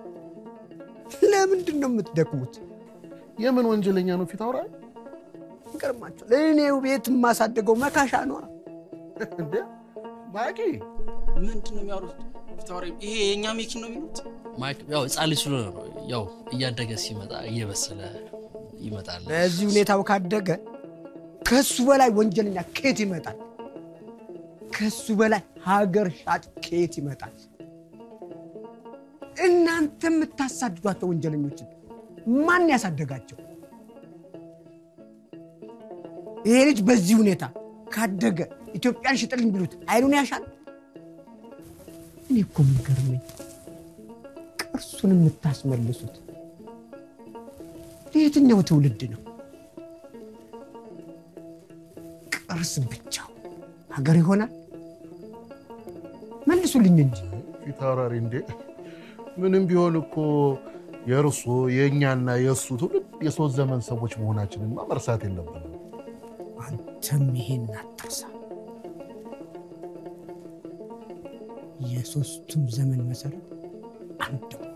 ለምንድን ነው የምትደክሙት? የምን ወንጀለኛ ነው ፊት አውራሪ? ይገርማችኋል። እኔው ቤት የማሳደገው መካሻ ነዋ። እንዴ ማቂ ምንድን ነው የሚያወሩት? ፊታውራሪ ይሄ የእኛ ሜኪን ነው የሚሉት? ማይክ ያው ህጻን ልጅ ስለሆነ ነው ያው እያደገ ሲመጣ እየበሰለ ይመጣል። በዚህ ሁኔታው ካደገ ከሱ በላይ ወንጀለኛ ከየት ይመጣል? ከሱ በላይ ሀገር ሻጭ ከየት ይመጣል? እናንተ የምታሳድዷቸው ወንጀለኞችን ማን ያሳደጋቸው? ይሄ ልጅ በዚህ ሁኔታ ካደገ ኢትዮጵያን ሽጥልኝ ቢሉት አይኑን ያሻል? እኔ እኮ የሚገርመኝ ቅርሱን የምታስመልሱት ለየትኛው ትውልድ ነው? ቅርስ ብቻው ሀገር ይሆናል? መልሱልኝ እንጂ ፊት አውራሪ እንዴ ምንም ቢሆን እኮ የእርሶ የእኛና የእሱ ትውልድ የሶስት ዘመን ሰዎች መሆናችንማ መርሳት የለብንም። አንተም ይሄን አትርሳ። የሶስቱም ዘመን መሰረት አንድ ነው።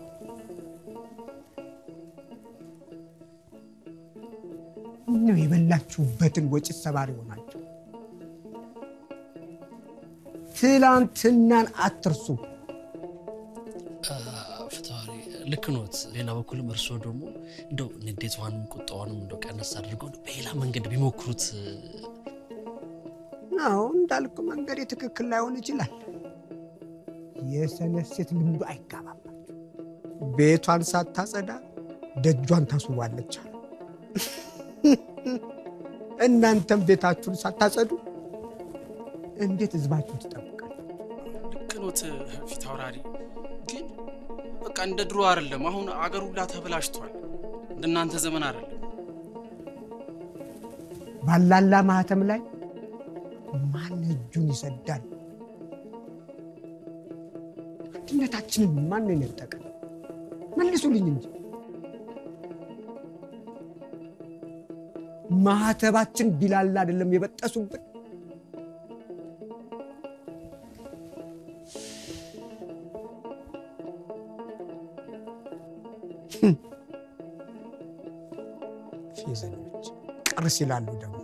ነው የበላችሁበትን ወጪ ሰባሪ ሆናችሁ። ትላንትናን አትርሱ። ፍትዋሪ ልክ ኖት። ሌላ በኩልም እርስዎ ደግሞ እንደው ንዴቷንም ቁጣዋንም እንደው ቀነስ አድርገው እንደው በሌላ መንገድ ቢሞክሩት አዎ እንዳልኩ መንገድ ትክክል ላይሆን ይችላል። የሰነፍ ሴት ልምዱ አይጋባባችሁ። ቤቷን ሳታጸዳ ደጇን ታስውባለች አሉ። እናንተም ቤታችሁን ሳታጸዱ እንዴት ህዝባችሁ ትጠብቃል? ልክ ኖት ፊታውራሪ፣ ግን በቃ እንደ ድሮ አይደለም። አሁን አገር ሁላ ተበላሽቷል። እንደናንተ ዘመን አይደለም። ባላላ ማህተም ላይ ማን እጁን ይሰዳል? አንድነታችንን ማን ነው የነጠቀ? መልሱልኝ እንጂ ማህተባችን ቢላላ አይደለም የበጠሱብን። ፌዘኞች ቅርስ ይላሉ ደግሞ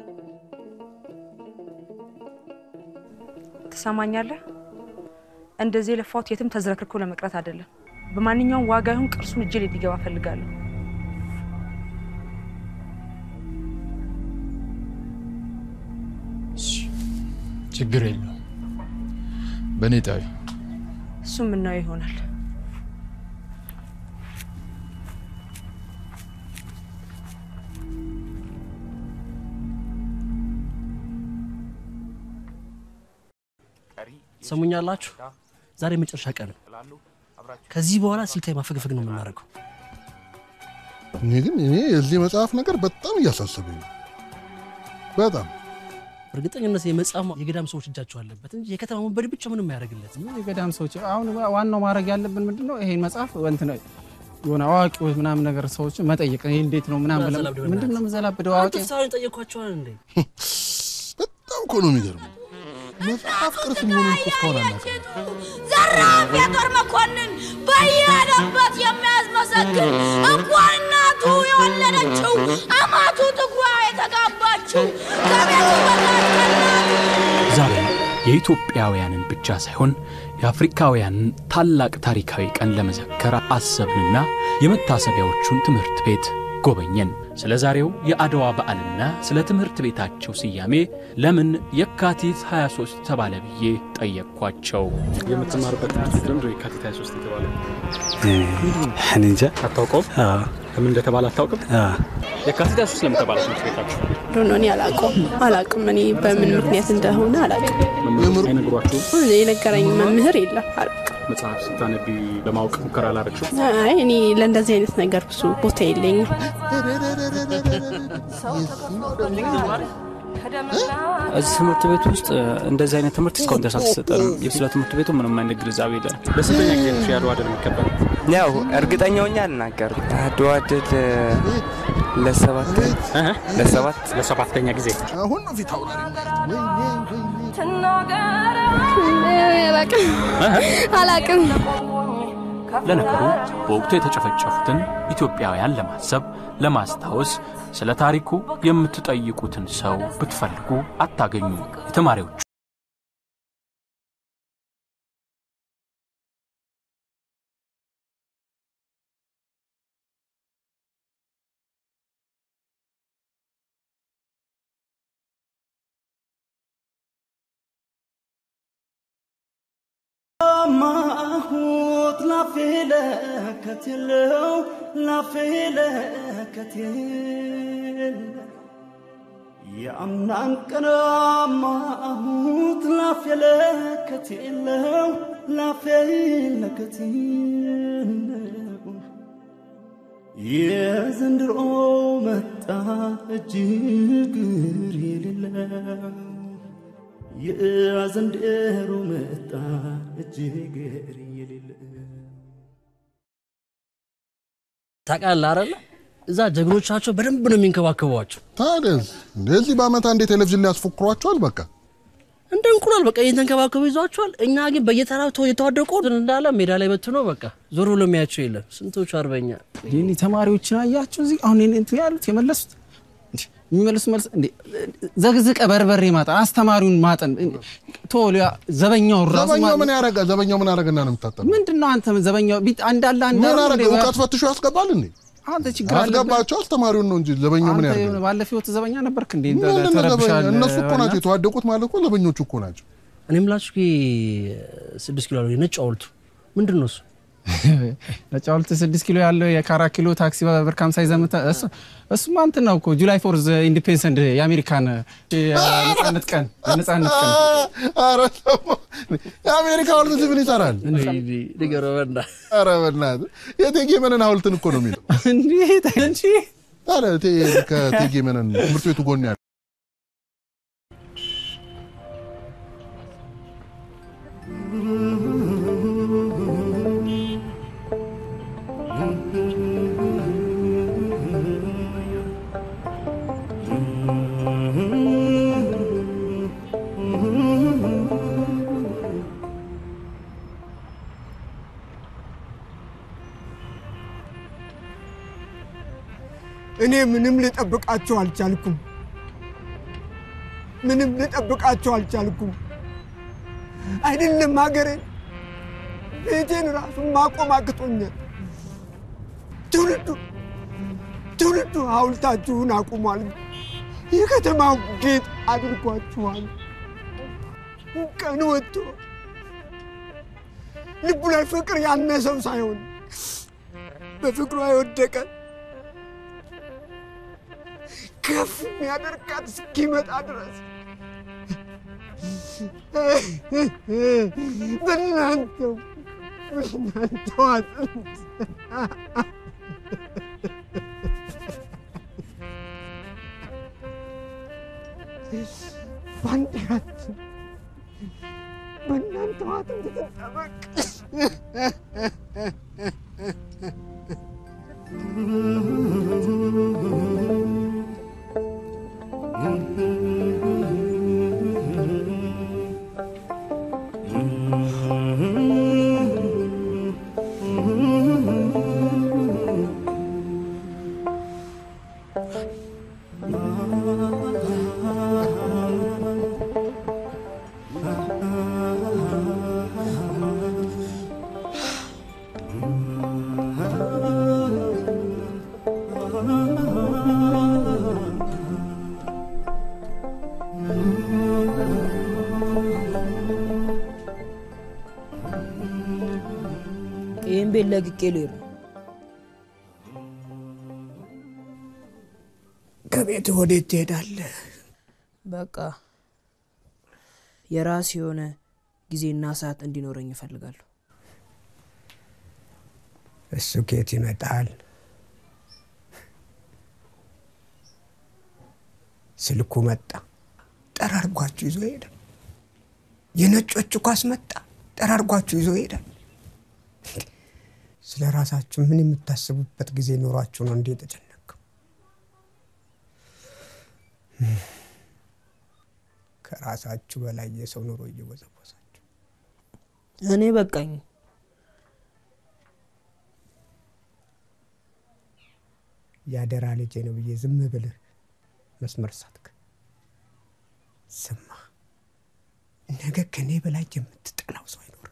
ትሰማኛለህ? እንደዚህ የለፋሁት የትም ተዝረክርኮ ለመቅረት አይደለም። በማንኛውም ዋጋ ይሁን ቅርሱን እጄ ላይ እንዲገባ እፈልጋለሁ። ችግር የለው በእኔ ጣዊ እሱ የምናየው ይሆናል። ሰሙኛላችሁ? ዛሬ መጨረሻ ቀን ነው። ከዚህ በኋላ ስልታዊ ማፈግፈግ ነው የምናደርገው። እኔ ግን እኔ የዚህ መጽሐፍ ነገር በጣም እያሳሰበኝ ነው። በጣም እርግጠኝነት የመጽሐፍ የገዳም ሰዎች እጃቸው አለበት እንጂ የከተማ ወንበዴ ብቻ ምንም አያደርግለት። የገዳም ሰዎች አሁን ዋናው ማድረግ ያለብን ምንድን ነው? ይሄን መጽሐፍ እንትን የሆነ አዋቂዎች ምናምን ነገር ሰዎች መጠየቅ ይሄ እንዴት ነው ምናምን ብለን ምንድን ነው የምዘላብደው? አዋቂ ፍትሐዊን ጠየኳቸዋል እንዴ? በጣም እኮ ነው የሚገርመው። መጽሐፍ ቅርስ መሆኑን እኮ እስካሁን አናውቅም። ዘራፍ የጦር መኮንን በየሄደበት የሚያስመሰግን እንኳን እናቱ የወለደችው አማቱ ጥጓ የተጋባችው ከቤቱ በታች ከእናቱ ዛሬ የኢትዮጵያውያንን ብቻ ሳይሆን የአፍሪካውያንን ታላቅ ታሪካዊ ቀን ለመዘከር አሰብንና የመታሰቢያዎቹን ትምህርት ቤት ጎበኘን። ስለ ዛሬው የአድዋ በዓልና ስለ ትምህርት ቤታቸው ስያሜ ለምን የካቲት 23 ተባለ ብዬ ጠየቅኳቸው። የምትማርበት ትምህርት ቤት ለምንድን ነው የካቲት 23 የተባለው? እኔ እንጃ አታውቀውም? ለምን እንደተባለ አታውቅም? የካቲት 23 ለምን ተባለ ትምህርት ቤታችሁ? ዶኖ እኔ አላውቀውም አላውቅም። እኔ በምን ምክንያት እንደሆነ አላውቅም። መምህር አይነግሯችሁም? የነገረኝ መምህር የለም አላውቅም። መጽሐፍ ስታነቢ ለማወቅ ሙከራ አላረግሽም? አይ እኔ ለእንደዚህ አይነት ነገር ብዙ ቦታ የለኝም። እዚህ ትምህርት ቤት ውስጥ እንደዚህ አይነት ትምህርት እስካሁን ድረስ አልተሰጠንም። ስለ ትምህርት ቤቱ ምንም አይነት ግንዛቤ የለን። ለስንተኛ ጊዜ ነው የአድዋ ድል የሚከበረው? ያው እርግጠኛ ሆኜ አልናገርም። አድዋ ድል ለሰባት ለሰባት ለሰባተኛ ጊዜ አሁን ነው ፊት አውራሪ አላውቅም። ለነገሩ በወቅቱ የተጨፈጨፉትን ኢትዮጵያውያን ለማሰብ ለማስታወስ ስለ ታሪኩ የምትጠይቁትን ሰው ብትፈልጉ አታገኙ። የተማሪዎቹ ማሁት ላፌ ለከቴለው ላፌ ለከቴል የአምናን ቀን ማሁት ላፌ ለከቴለው ላፌ ለከቴል የዘንድሮ መጣ እጅግ ግር የሌለው የዘንድሮ መጣ እጅግ የሌለ ታውቃለህ አይደለ? እዛ ጀግኖቻቸው በደንብ ነው የሚንከባከቧቸው። ታዲያስ እንደዚህ በአመት አንዴ ቴሌቪዥን ላይ ያስፎክሯቸዋል። በቃ እንደ እንቁላል በቃ እየተንከባከቡ ይዟቸዋል። እኛ ግን በየተራው ተው የተዋደቁ እንዳለ ሜዳ ላይ በትኖ በቃ ዞር ብሎ የሚያቸው የለም። ስንቶቹ አርበኛ የኔ ተማሪዎችን አያቸው እዚህ አሁን እኔ እንትን ያሉት የመለሱት እንዴ፣ የሚመልሱ መልስ እንዴ ዘግዝቀ በርበሬ ማጠን አስተማሪውን ማጠን ቶ ዘበኛው ራሱ ዘበኛው ምን ያረጋ? ዘበኛው ምን አረገና ነው የምታጠነው? ምንድን ነው አንተ ዘበኛው ቢት አንዳለ አንድ ምን አረገ? እውቀት ፈትሾ ያስገባል እንዴ? አንተ ችግር አለብህ። ያስገባቸው አስተማሪውን ነው እንጂ ዘበኛው ምን አንተ ያደርጋል? የሆነ ባለፈው ህይወት ዘበኛ ነበርክ እንዴ? ምንድን ነው ዘበኛ? ተረብሻል። እነሱ እኮ ናቸው የተዋደቁት ማለት እኮ ዘበኞቹ እኮ ናቸው። እኔ የምላችሁ ይሄ ስድስት ኪሎ ያለው ነጭ ሐውልቱ ምንድን ነው እሱ? ነጭ ሐውልት ስድስት ኪሎ ያለው የካራት ኪሎ ታክሲ በብር ከሀምሳ ይዘህ የምታ- እሱ እሱማ እንትን ነው እኮ ጁላይ ፎርዝ ኢንዲፔንደንስ የአሜሪካን የነጻነት ቀን የነጻነት ቀን ኧረ ተው። የአሜሪካ ሐውልት እዚህ ምን ይሰራል? ንገረው በእናትህ። ኧረ በእናትህ የእቴጌ መነን ሐውልትን እኮ ነው የሚለው። እንዴት እንጂ ታዲያ እቴ- ከእቴጌ መነን ትምህርት ቤቱ ጎን ያለ እኔ ምንም ልጠብቃችሁ አልቻልኩም። ምንም ልጠብቃችሁ አልቻልኩም። አይደለም ሀገሬን ቤቴን ራሱ ማቆም አቅቶኛል። ትውልዱ ትውልዱ ሐውልታችሁን አቁሟል። የከተማው ጌጥ አድርጓችኋል። ቀን ወጥቶ ልቡ ላይ ፍቅር ያነሰው ሳይሆን በፍቅሯ የወደቀ ከፍ የሚያደርጋት እስኪመጣ ድረስ በእናንተው በእናንተው አጥንት ባንዲራችን በእናንተው አጥንት ትጠበቅ። ይህን ቤት ለቅቄ ልሄድ ነው። ከቤት ወዴት ትሄዳለህ? በቃ የራስ የሆነ ጊዜና ሰዓት እንዲኖረኝ እፈልጋለሁ። እሱ ከየት ይመጣል? ስልኩ መጣ፣ ጠራርጓችሁ ይዞ ይሄዳል። የነጮቹ ኳስ መጣ፣ ጠራርጓችሁ ይዞ ይሄዳል። ስለ ራሳችሁ ምን የምታስቡበት ጊዜ ኖሯችሁ ነው እንዴ የተጨነቀው? ከራሳችሁ በላይ የሰው ኑሮ እየወዘወዛችሁ እኔ በቃኝ። ያደራ ልጄ ነው ብዬ ዝም ብልህ መስመር ሳትክ። ስማ፣ ነገ ከኔ በላይ የምትጠላው ሰው አይኖርም።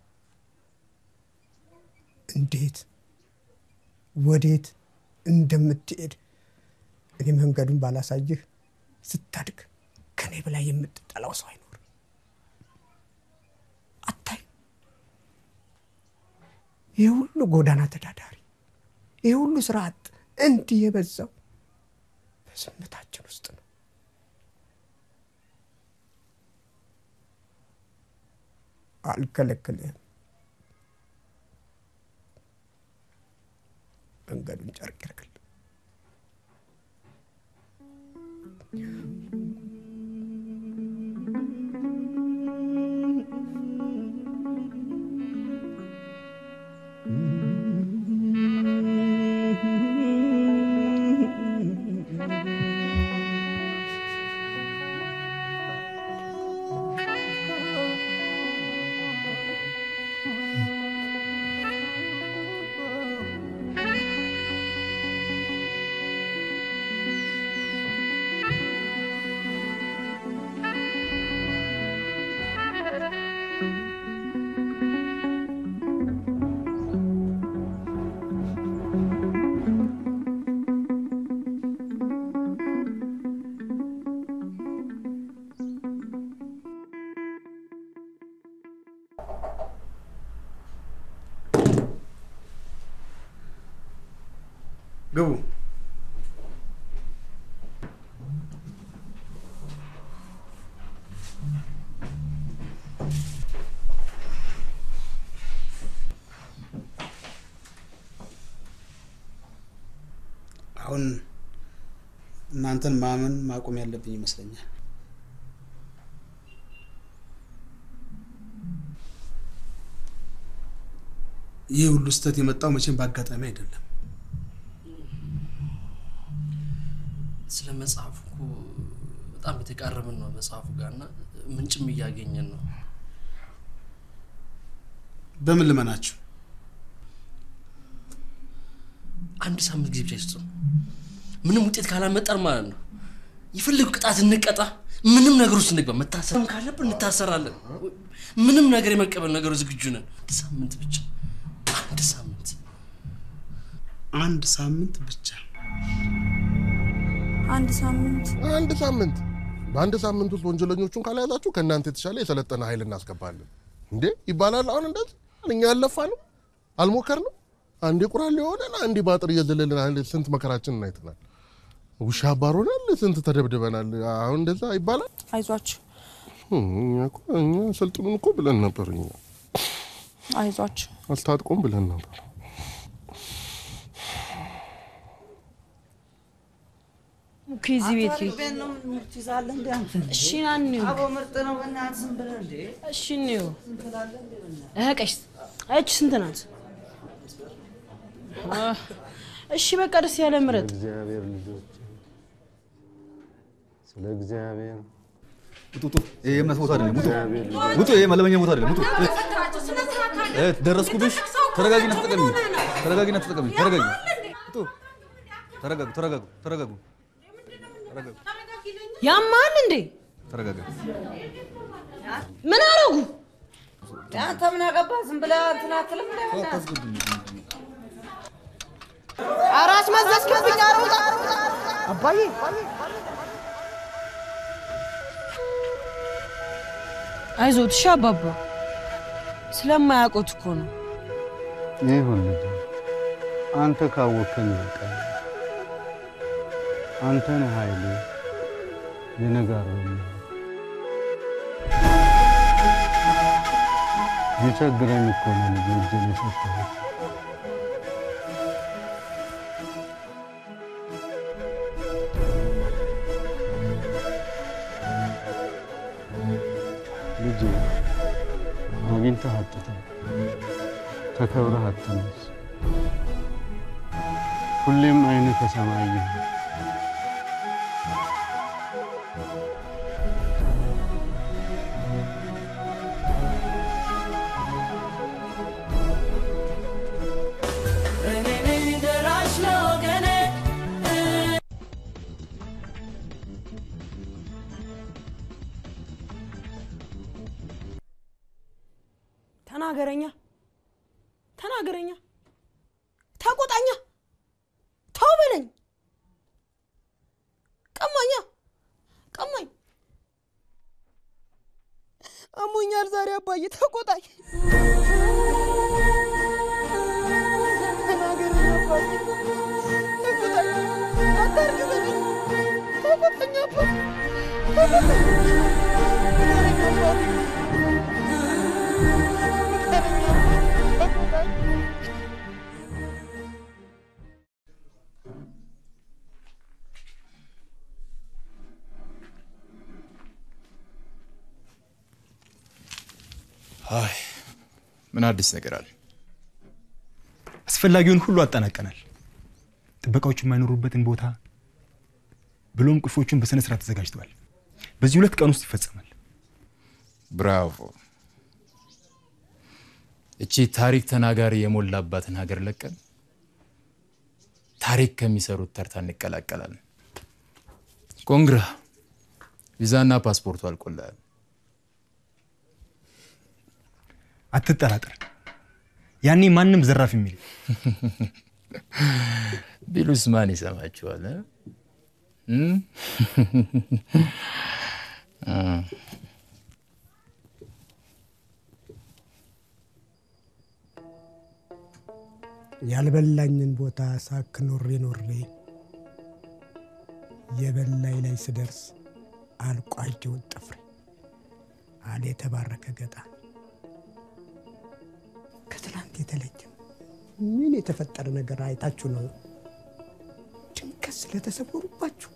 እንዴት ወዴት እንደምትሄድ እኔ መንገዱን ባላሳይህ ስታድግ ከኔ በላይ የምትጠላው ሰው አይኖርም። አታይ ይህ ሁሉ ጎዳና ተዳዳሪ፣ ይህ ሁሉ ስራ አጥ እንዲህ የበዛው በዝምታችን ውስጥ ነው። አልከለክልህም። መንገዱን ጨርቅ ያርግል። ግቡ። አሁን እናንተን ማመን ማቆም ያለብኝ ይመስለኛል። ይህ ሁሉ ስህተት የመጣው መቼም በአጋጣሚ አይደለም። ስለ መጽሐፉ እኮ በጣም የተቃረብን ነው መጽሐፉ ጋር እና ምንጭም እያገኘን ነው። በምን ልመናችሁ? አንድ ሳምንት ጊዜ ብቻ ይስጡ። ምንም ውጤት ካላመጣን ማለት ነው የፈለጉ ቅጣት እንቀጣ፣ ምንም ነገር ውስጥ እንግባ። መታሰርም ካለብን እንታሰራለን። ምንም ነገር የመቀበል ነገሩ ዝግጁ ነን። አንድ ሳምንት ብቻ፣ አንድ ሳምንት፣ አንድ ሳምንት ብቻ። አንድ ሳምንት አንድ ሳምንት በአንድ ሳምንት ውስጥ ወንጀለኞቹን ካልያዛችሁ ከእናንተ የተሻለ የሰለጠነ ኃይል እናስገባለን። እንዴ ይባላል። አሁን እንደዚህ እኛ ያለፋ ነው አልሞከር ነው። አንዴ ቁራሌ የሆነን አንዴ በአጥር እየዘለልን ስንት መከራችንን አይተናል። ውሻ አባሮናል፣ ስንት ተደብድበናል። አሁን እንደዛ ይባላል። አይዟችሁ እኛ እኮ እኛ ሰልጥኑን እኮ ብለን ነበር። እኛ አይዟችሁ። አስታጥቁም ብለን ነበር። ከዚህ ቤት ቤት ነው ምርት ይዛለህ እንደ አንተ እሺ ና እንየው። አቦ ምርጥ ነው በእናትህ ዝም ብለህ እንዴ እሺ እንየው። ዝም ትላለህ እንዴ በእናትህ? እህ ቀሽ እች ስንት ናት? አህ፣ እሺ በቃ ደስ ያለ ምረጥ። እግዚአብሔር ልጆች ስለ እግዚአብሔር ውጡ ውጡ። ይሄ የእምነት ቦታ አይደለም። ውጡ ውጡ። ይሄ መለመኛ ቦታ አይደለም። ውጡ። እ፣ ደረስኩብሽ። ተረጋጊና ተጠቀሚ። ተረጋጊና ተጠቀሚ። ተረጋጊ። ውጡ። ተረጋጉ። ተረጋጉ። ተረጋጉ። ተረጋጉ። ያማል እንዴ? ተረጋጋ። ምን አረጉ? አንተ ምን አገባህ? ዝም ብለህ እንትን አትልም እንደ በእናትህ? አታስገቡኝ። ኧረ አስመዘዝክብኝ። ኧረ ውጣ። አባዬ አይዞት እሺ አባባ። ስለማያውቁት እኮ ነው። ይሁን ልጅ አንተ ካወከኝ ይበቃል። አንተ ነህ ኃይሌ የነጋሮ የቸግረኝ እኮ ነው ልጅ እጄን የሰጠሁት። ልጅ አግኝተህ አጥተህ ተከብረህ አትነስ። ሁሌም አይንህ ከሰማይ ይሁን። እኔ ነኝ ደራሽ ለወገኔ ተናገረኛ፣ ተናገረኛ፣ ተቆጣኛ፣ ተው በለኝ፣ ቀማኛ፣ ቀማኝ፣ አሞኛል ዛሬ አባዬ፣ ተቆጣኝ፣ ተናገረኝ አባዬ፣ ተቆጣኝ፣ አታርግዘኝ፣ ተቆጣኝ አባ፣ ተቆጣኝ፣ ንገረኝ አባዬ። አይ ምን አዲስ ነገር አለ? አስፈላጊውን ሁሉ አጠናቀናል። ጥበቃዎቹ የማይኖሩበትን ቦታ ብሎም ቁልፎቹን በስነ ስርዓት ተዘጋጅተዋል። በዚህ ሁለት ቀን ውስጥ ይፈጸማል። ብራቮ! እቺ ታሪክ ተናጋሪ የሞላባትን ሀገር ለቀን ታሪክ ከሚሰሩት ተርታ እንቀላቀላለን። ኮንግራ! ቪዛና ፓስፖርቱ አልቆልሃል። አትጠራጠር። ያኔ ማንም ዘራፍ የሚል ቢሉስ ማን ይሰማችኋል? እ? እም? አ፣ ያልበላኝን ቦታ ሳክ ኖሬ ኖሬ የበላይ ላይ ስደርስ አልቋጀውን ጥፍሬ አለ የተባረከ ገጣሚ። ከትላንት የተለየ ምን የተፈጠረ ነገር አይታችሁ ነው ድንገት ስለተሰወሩባችሁ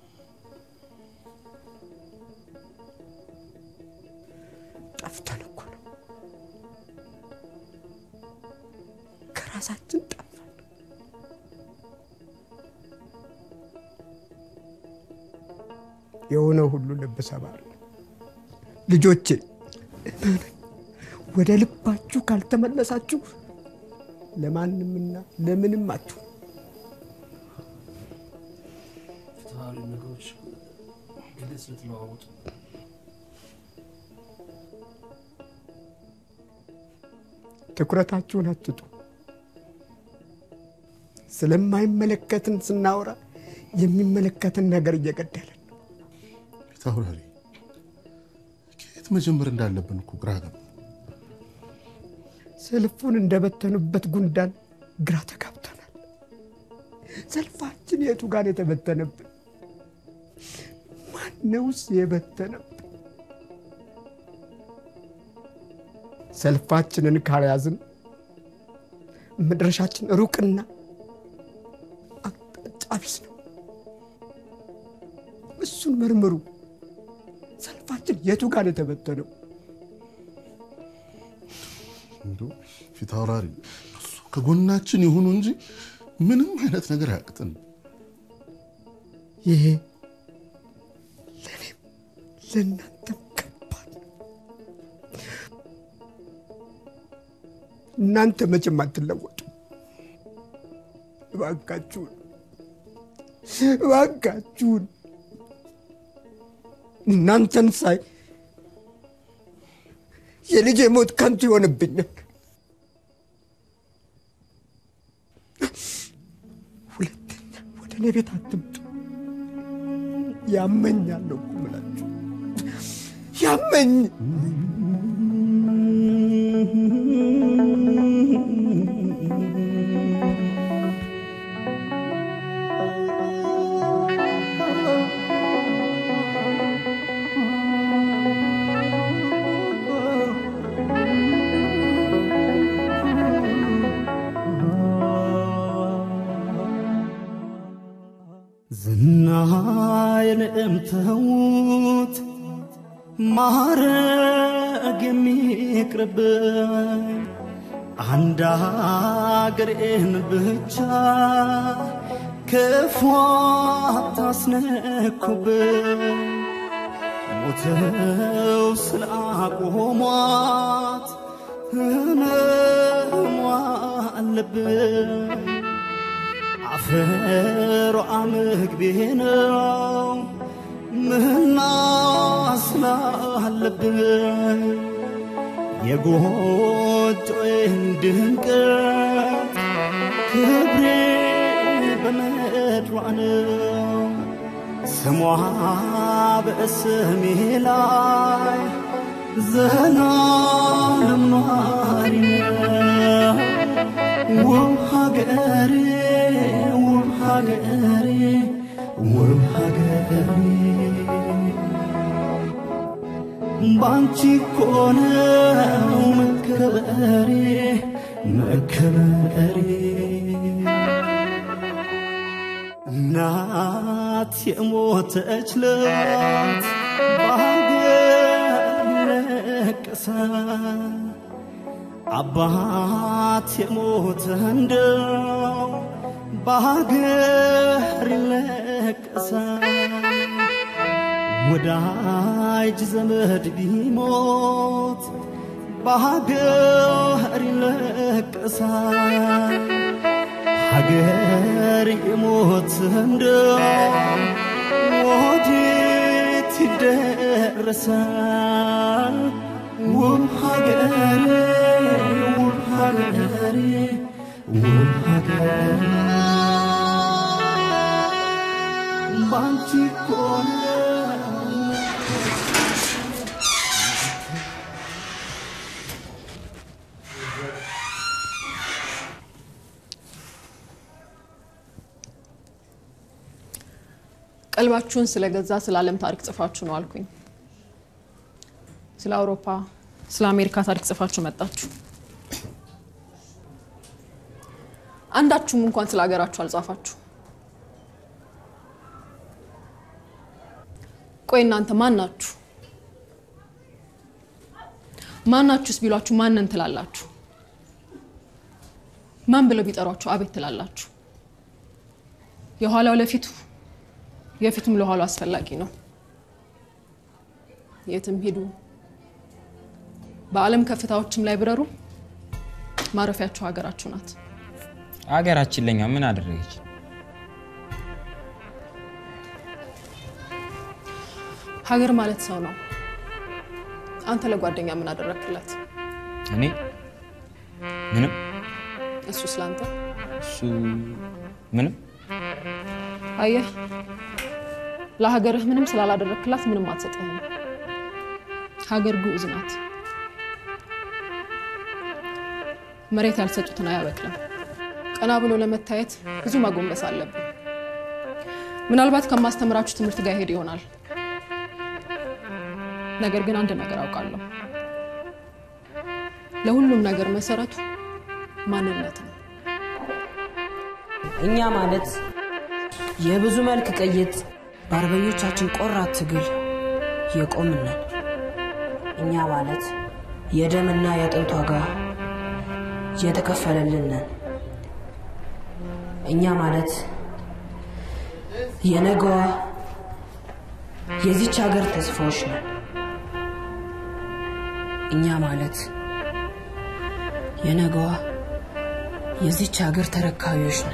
ጠፍተን እኮ ነው ከራሳችን ጠፋን። የሆነ ሁሉ ልብ ሰባሪ ልጆቼ እመኑኝ፣ ወደ ልባችሁ ካልተመለሳችሁ ለማንምና ለምንም አትሆኑ። ፊታውሪ ነገሮች ግልጽ ስለተለዋወጡ ትኩረታችሁን አትጡ። ስለማይመለከትን ስናወራ የሚመለከትን ነገር እየገደለን ፊታውራሪ ከየት መጀመር እንዳለብን እኮ ግራ ገባ። ሰልፉን እንደበተኑበት ጉንዳን ግራ ተጋብተናል። ሰልፋችን የቱ ጋር የተበተነብን? ማነውስ የበተነብን? ሰልፋችንን ካልያዝን መድረሻችን ሩቅና አቅጣጫ ቢስ ነው። እሱን መርምሩ። ሰልፋችን የቱ ጋር የተበተነው? እንዶ ፊታውራሪ እሱ ከጎናችን ይሁኑ እንጂ ምንም አይነት ነገር አያቅጥን። ይሄ ለእኔም ለእናንተም ከባድ ነው። እናንተ መቼም አትለወጡ። እባካችሁን እባካችሁን እናንተን ሳይ የልጄ ሞት ከንቱ ይሆንብኛል። ሁለተኛ ወደ እኔ ቤት አትምጡ። ያመኛለሁ እኮ የምላችሁ ያመኝ ዝናዬን እምተውት ማረግ የሚቅርብኝ አንድ አገሬን ብቻ ክፉ አታስነኩብኝ ሞተው ስላቆሟት ህመሟ አለብኝ አፈሯ ምግቤ ነው ምና ስላለብኝ የጎጆዬን ድምቀት ክብሬ በምድሯ ነው ስሟ በስሜ ላይ ዘላለም ኗሪ ነው ውብ ሀገሬ ውብ ሀገሬ ውብ ሀገሬ ባንቺ እኮ ነው መከበሬ መከበሬ እናት የሞተች ለት በሀገር ለቀሰ አባት የሞተ እንደው በሀገር ይለቀሳል። ወዳጅ ዘመድ ቢሞት በሀገር ይለቀሳል። ሀገር የሞት እንደው ወዴት ይደረሳል? ውብ ሀገሬ ውብ ሀገሬ ውብ ሀገሬ ባንቺ እኮ ነው ቀልባችሁን ስለገዛ ስለ ዓለም ታሪክ ጽፋችሁ ነው አልኩኝ። ስለ አውሮፓ፣ ስለ አሜሪካ ታሪክ ጽፋችሁ መጣችሁ። አንዳችሁም እንኳን ስለ ሀገራችሁ አልጻፋችሁ። ቆይ እናንተ ማን ናችሁ? ማናችሁስ ቢሏችሁ ማንን ትላላችሁ? ማን ብለው ቢጠሯችሁ አቤት ትላላችሁ? የኋላው ለፊቱ የፊቱም ለኋላው አስፈላጊ ነው። የትም ሂዱ፣ በዓለም ከፍታዎችም ላይ ብረሩ፣ ማረፊያችሁ ሀገራችሁ ናት። አገራችን ለኛ ምን አደረገች? ሀገር ማለት ሰው ነው። አንተ ለጓደኛ ምን አደረክላት? እኔ ምንም እሱ ስላንተ እሱ ምንም አየህ፣ ለሀገርህ ምንም ስላላደረክላት ምንም አትሰጥህም። ሀገር ግዑዝ ናት። መሬት ያልሰጡትን አያበቅልም። ቀና ብሎ ለመታየት ብዙ ማጎንበስ አለብን። ምናልባት ከማስተምራችሁ ትምህርት ጋር ይሄድ ይሆናል። ነገር ግን አንድ ነገር አውቃለሁ። ለሁሉም ነገር መሰረቱ ማንነት ነው። እኛ ማለት የብዙ መልክ ቅይጥ በአርበኞቻችን ቆራት ትግል የቆምን ነን። እኛ ማለት የደምና የአጥንት ዋጋ የተከፈለልን ነን። እኛ ማለት የነገዋ የዚች ሀገር ተስፋዎች ነን። እኛ ማለት የነገዋ የዚች ሀገር ተረካቢዎች ነን።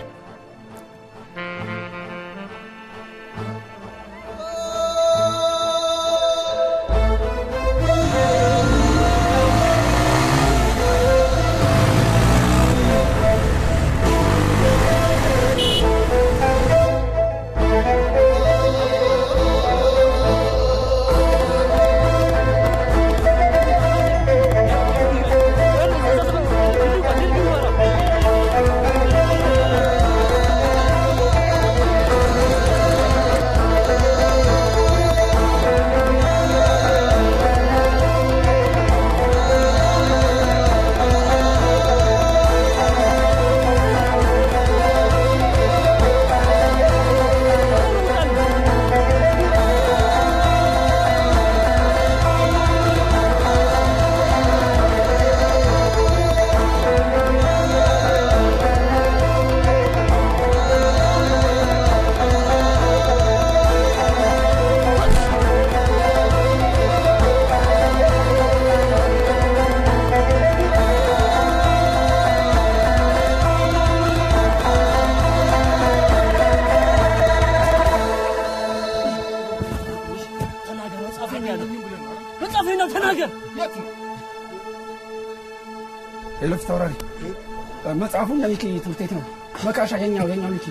መጽሐፌ ነው ተናገር። ሌሎች ተወራሪ መጽሐፉን የሚኪ ትምህርት ቤት ነው። መቃሻ የኛው የኛው ሚኪ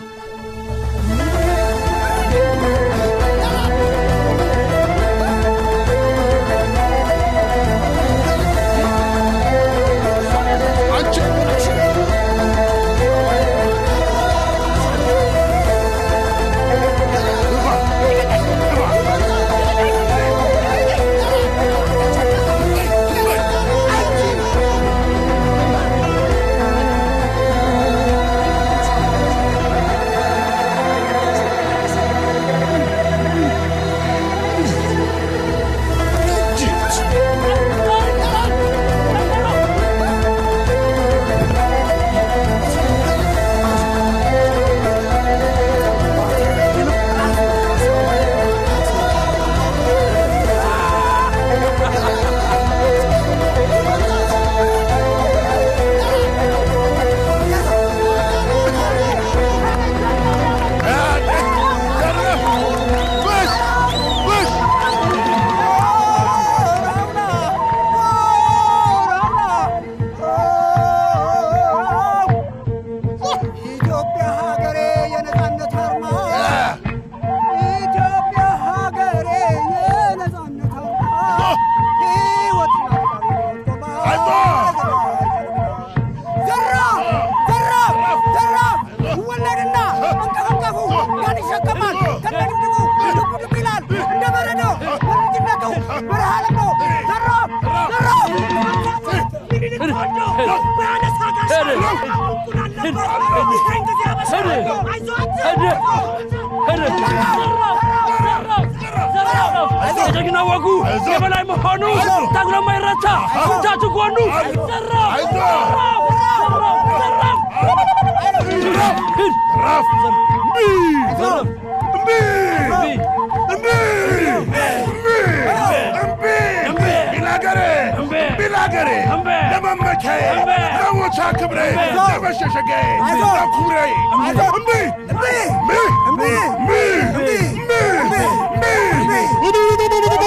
ኢትዮጵያ ሀገሬ የነጻነት አርማ ኢትዮጵያ ሀገሬ የነጻነት አርማ ሕይወት ዘራፍ ዘራፍ ዘራፍ ይወለድና እንቀፈቀፉ ያን ይሸከማል ከነድብድቡ ልቡ ልብ ይላል እንደ በረዶ በልጅነቱ በረሃ ለምዶ ዘራፍ ዘራፍ ምኒልክ ተወልዶ በአነሳ ጋሻ እንቁላል ነበር ይህን ጊዜ አበሰረ የጀግና ወጉ የበላይ መሆኑ ታግሎ የማይረታ እጃቱ ጎኑ ቢላገሬ ለመመቻዬ ለሞቻ ክብሬ ለመሸሸጊያዬ ለኩብሬ እምቢ እምቢ እምቢ እምቢ እምቢ እምቢ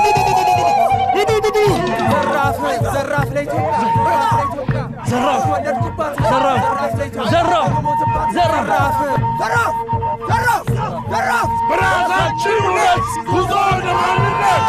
ዘራፍ ለኢትዮጵያ ዘራፍ ወለድኩባት ዘራፍ ለኢትዮጵያ ዘራፍ ዘራፍ ዘራፍ ዘራፍ ዘራፍ በራሳችን እውነት ጉዞ ለማንነት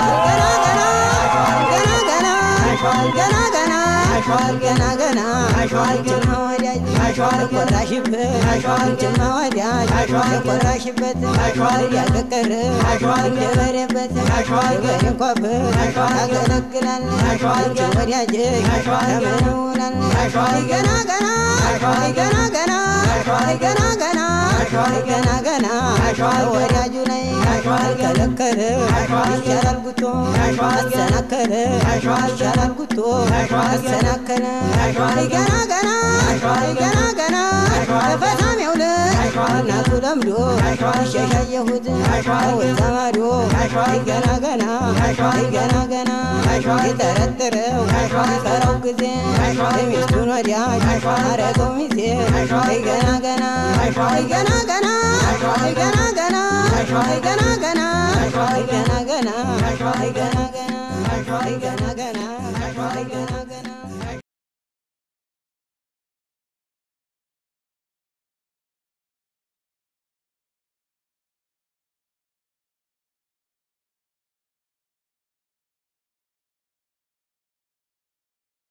አሸዋል ገና ገና አሸዋል ገና ገና አሸዋል ጅማ ወዳጅ አሸዋል ቆራሽበት አሸዋል ጅማ ወዳጅ አሸዋል ቆራሽበት አሸዋል ያቀቀረ አሸዋል ገበሬበት አሸዋል ገንኳበት አሸዋል ያገለግላል አሸዋል ወዳጅ አሸዋል ያመነውናል አሸዋል ገና ገና አሸዋል ገና ገና አሸዋል ገና ገና አሸዋል ገና ገና አሸዋል ወዳጁ ላይ አሸዋል ከለከለ አሸዋል ይቻላል ጉቶ አሸዋል አሰናከለ አሸዋል ይቻላል ጉቶ አሸዋል አሰናከለ አሸዋል ገና ገና አሸዋል ገና ገና በፈታም የውለት እናቱ ለምዶ ሸሻየሁት ወዛ ማዶ ገና ገና ገና ገና የጠረጠረው የፈራው ጊዜ ሚስቱን ወዲያ አረገው ሚዜ ገና ገና ገና ገና ገና ገና ገና ገና ገና ገና ገና ገና ገና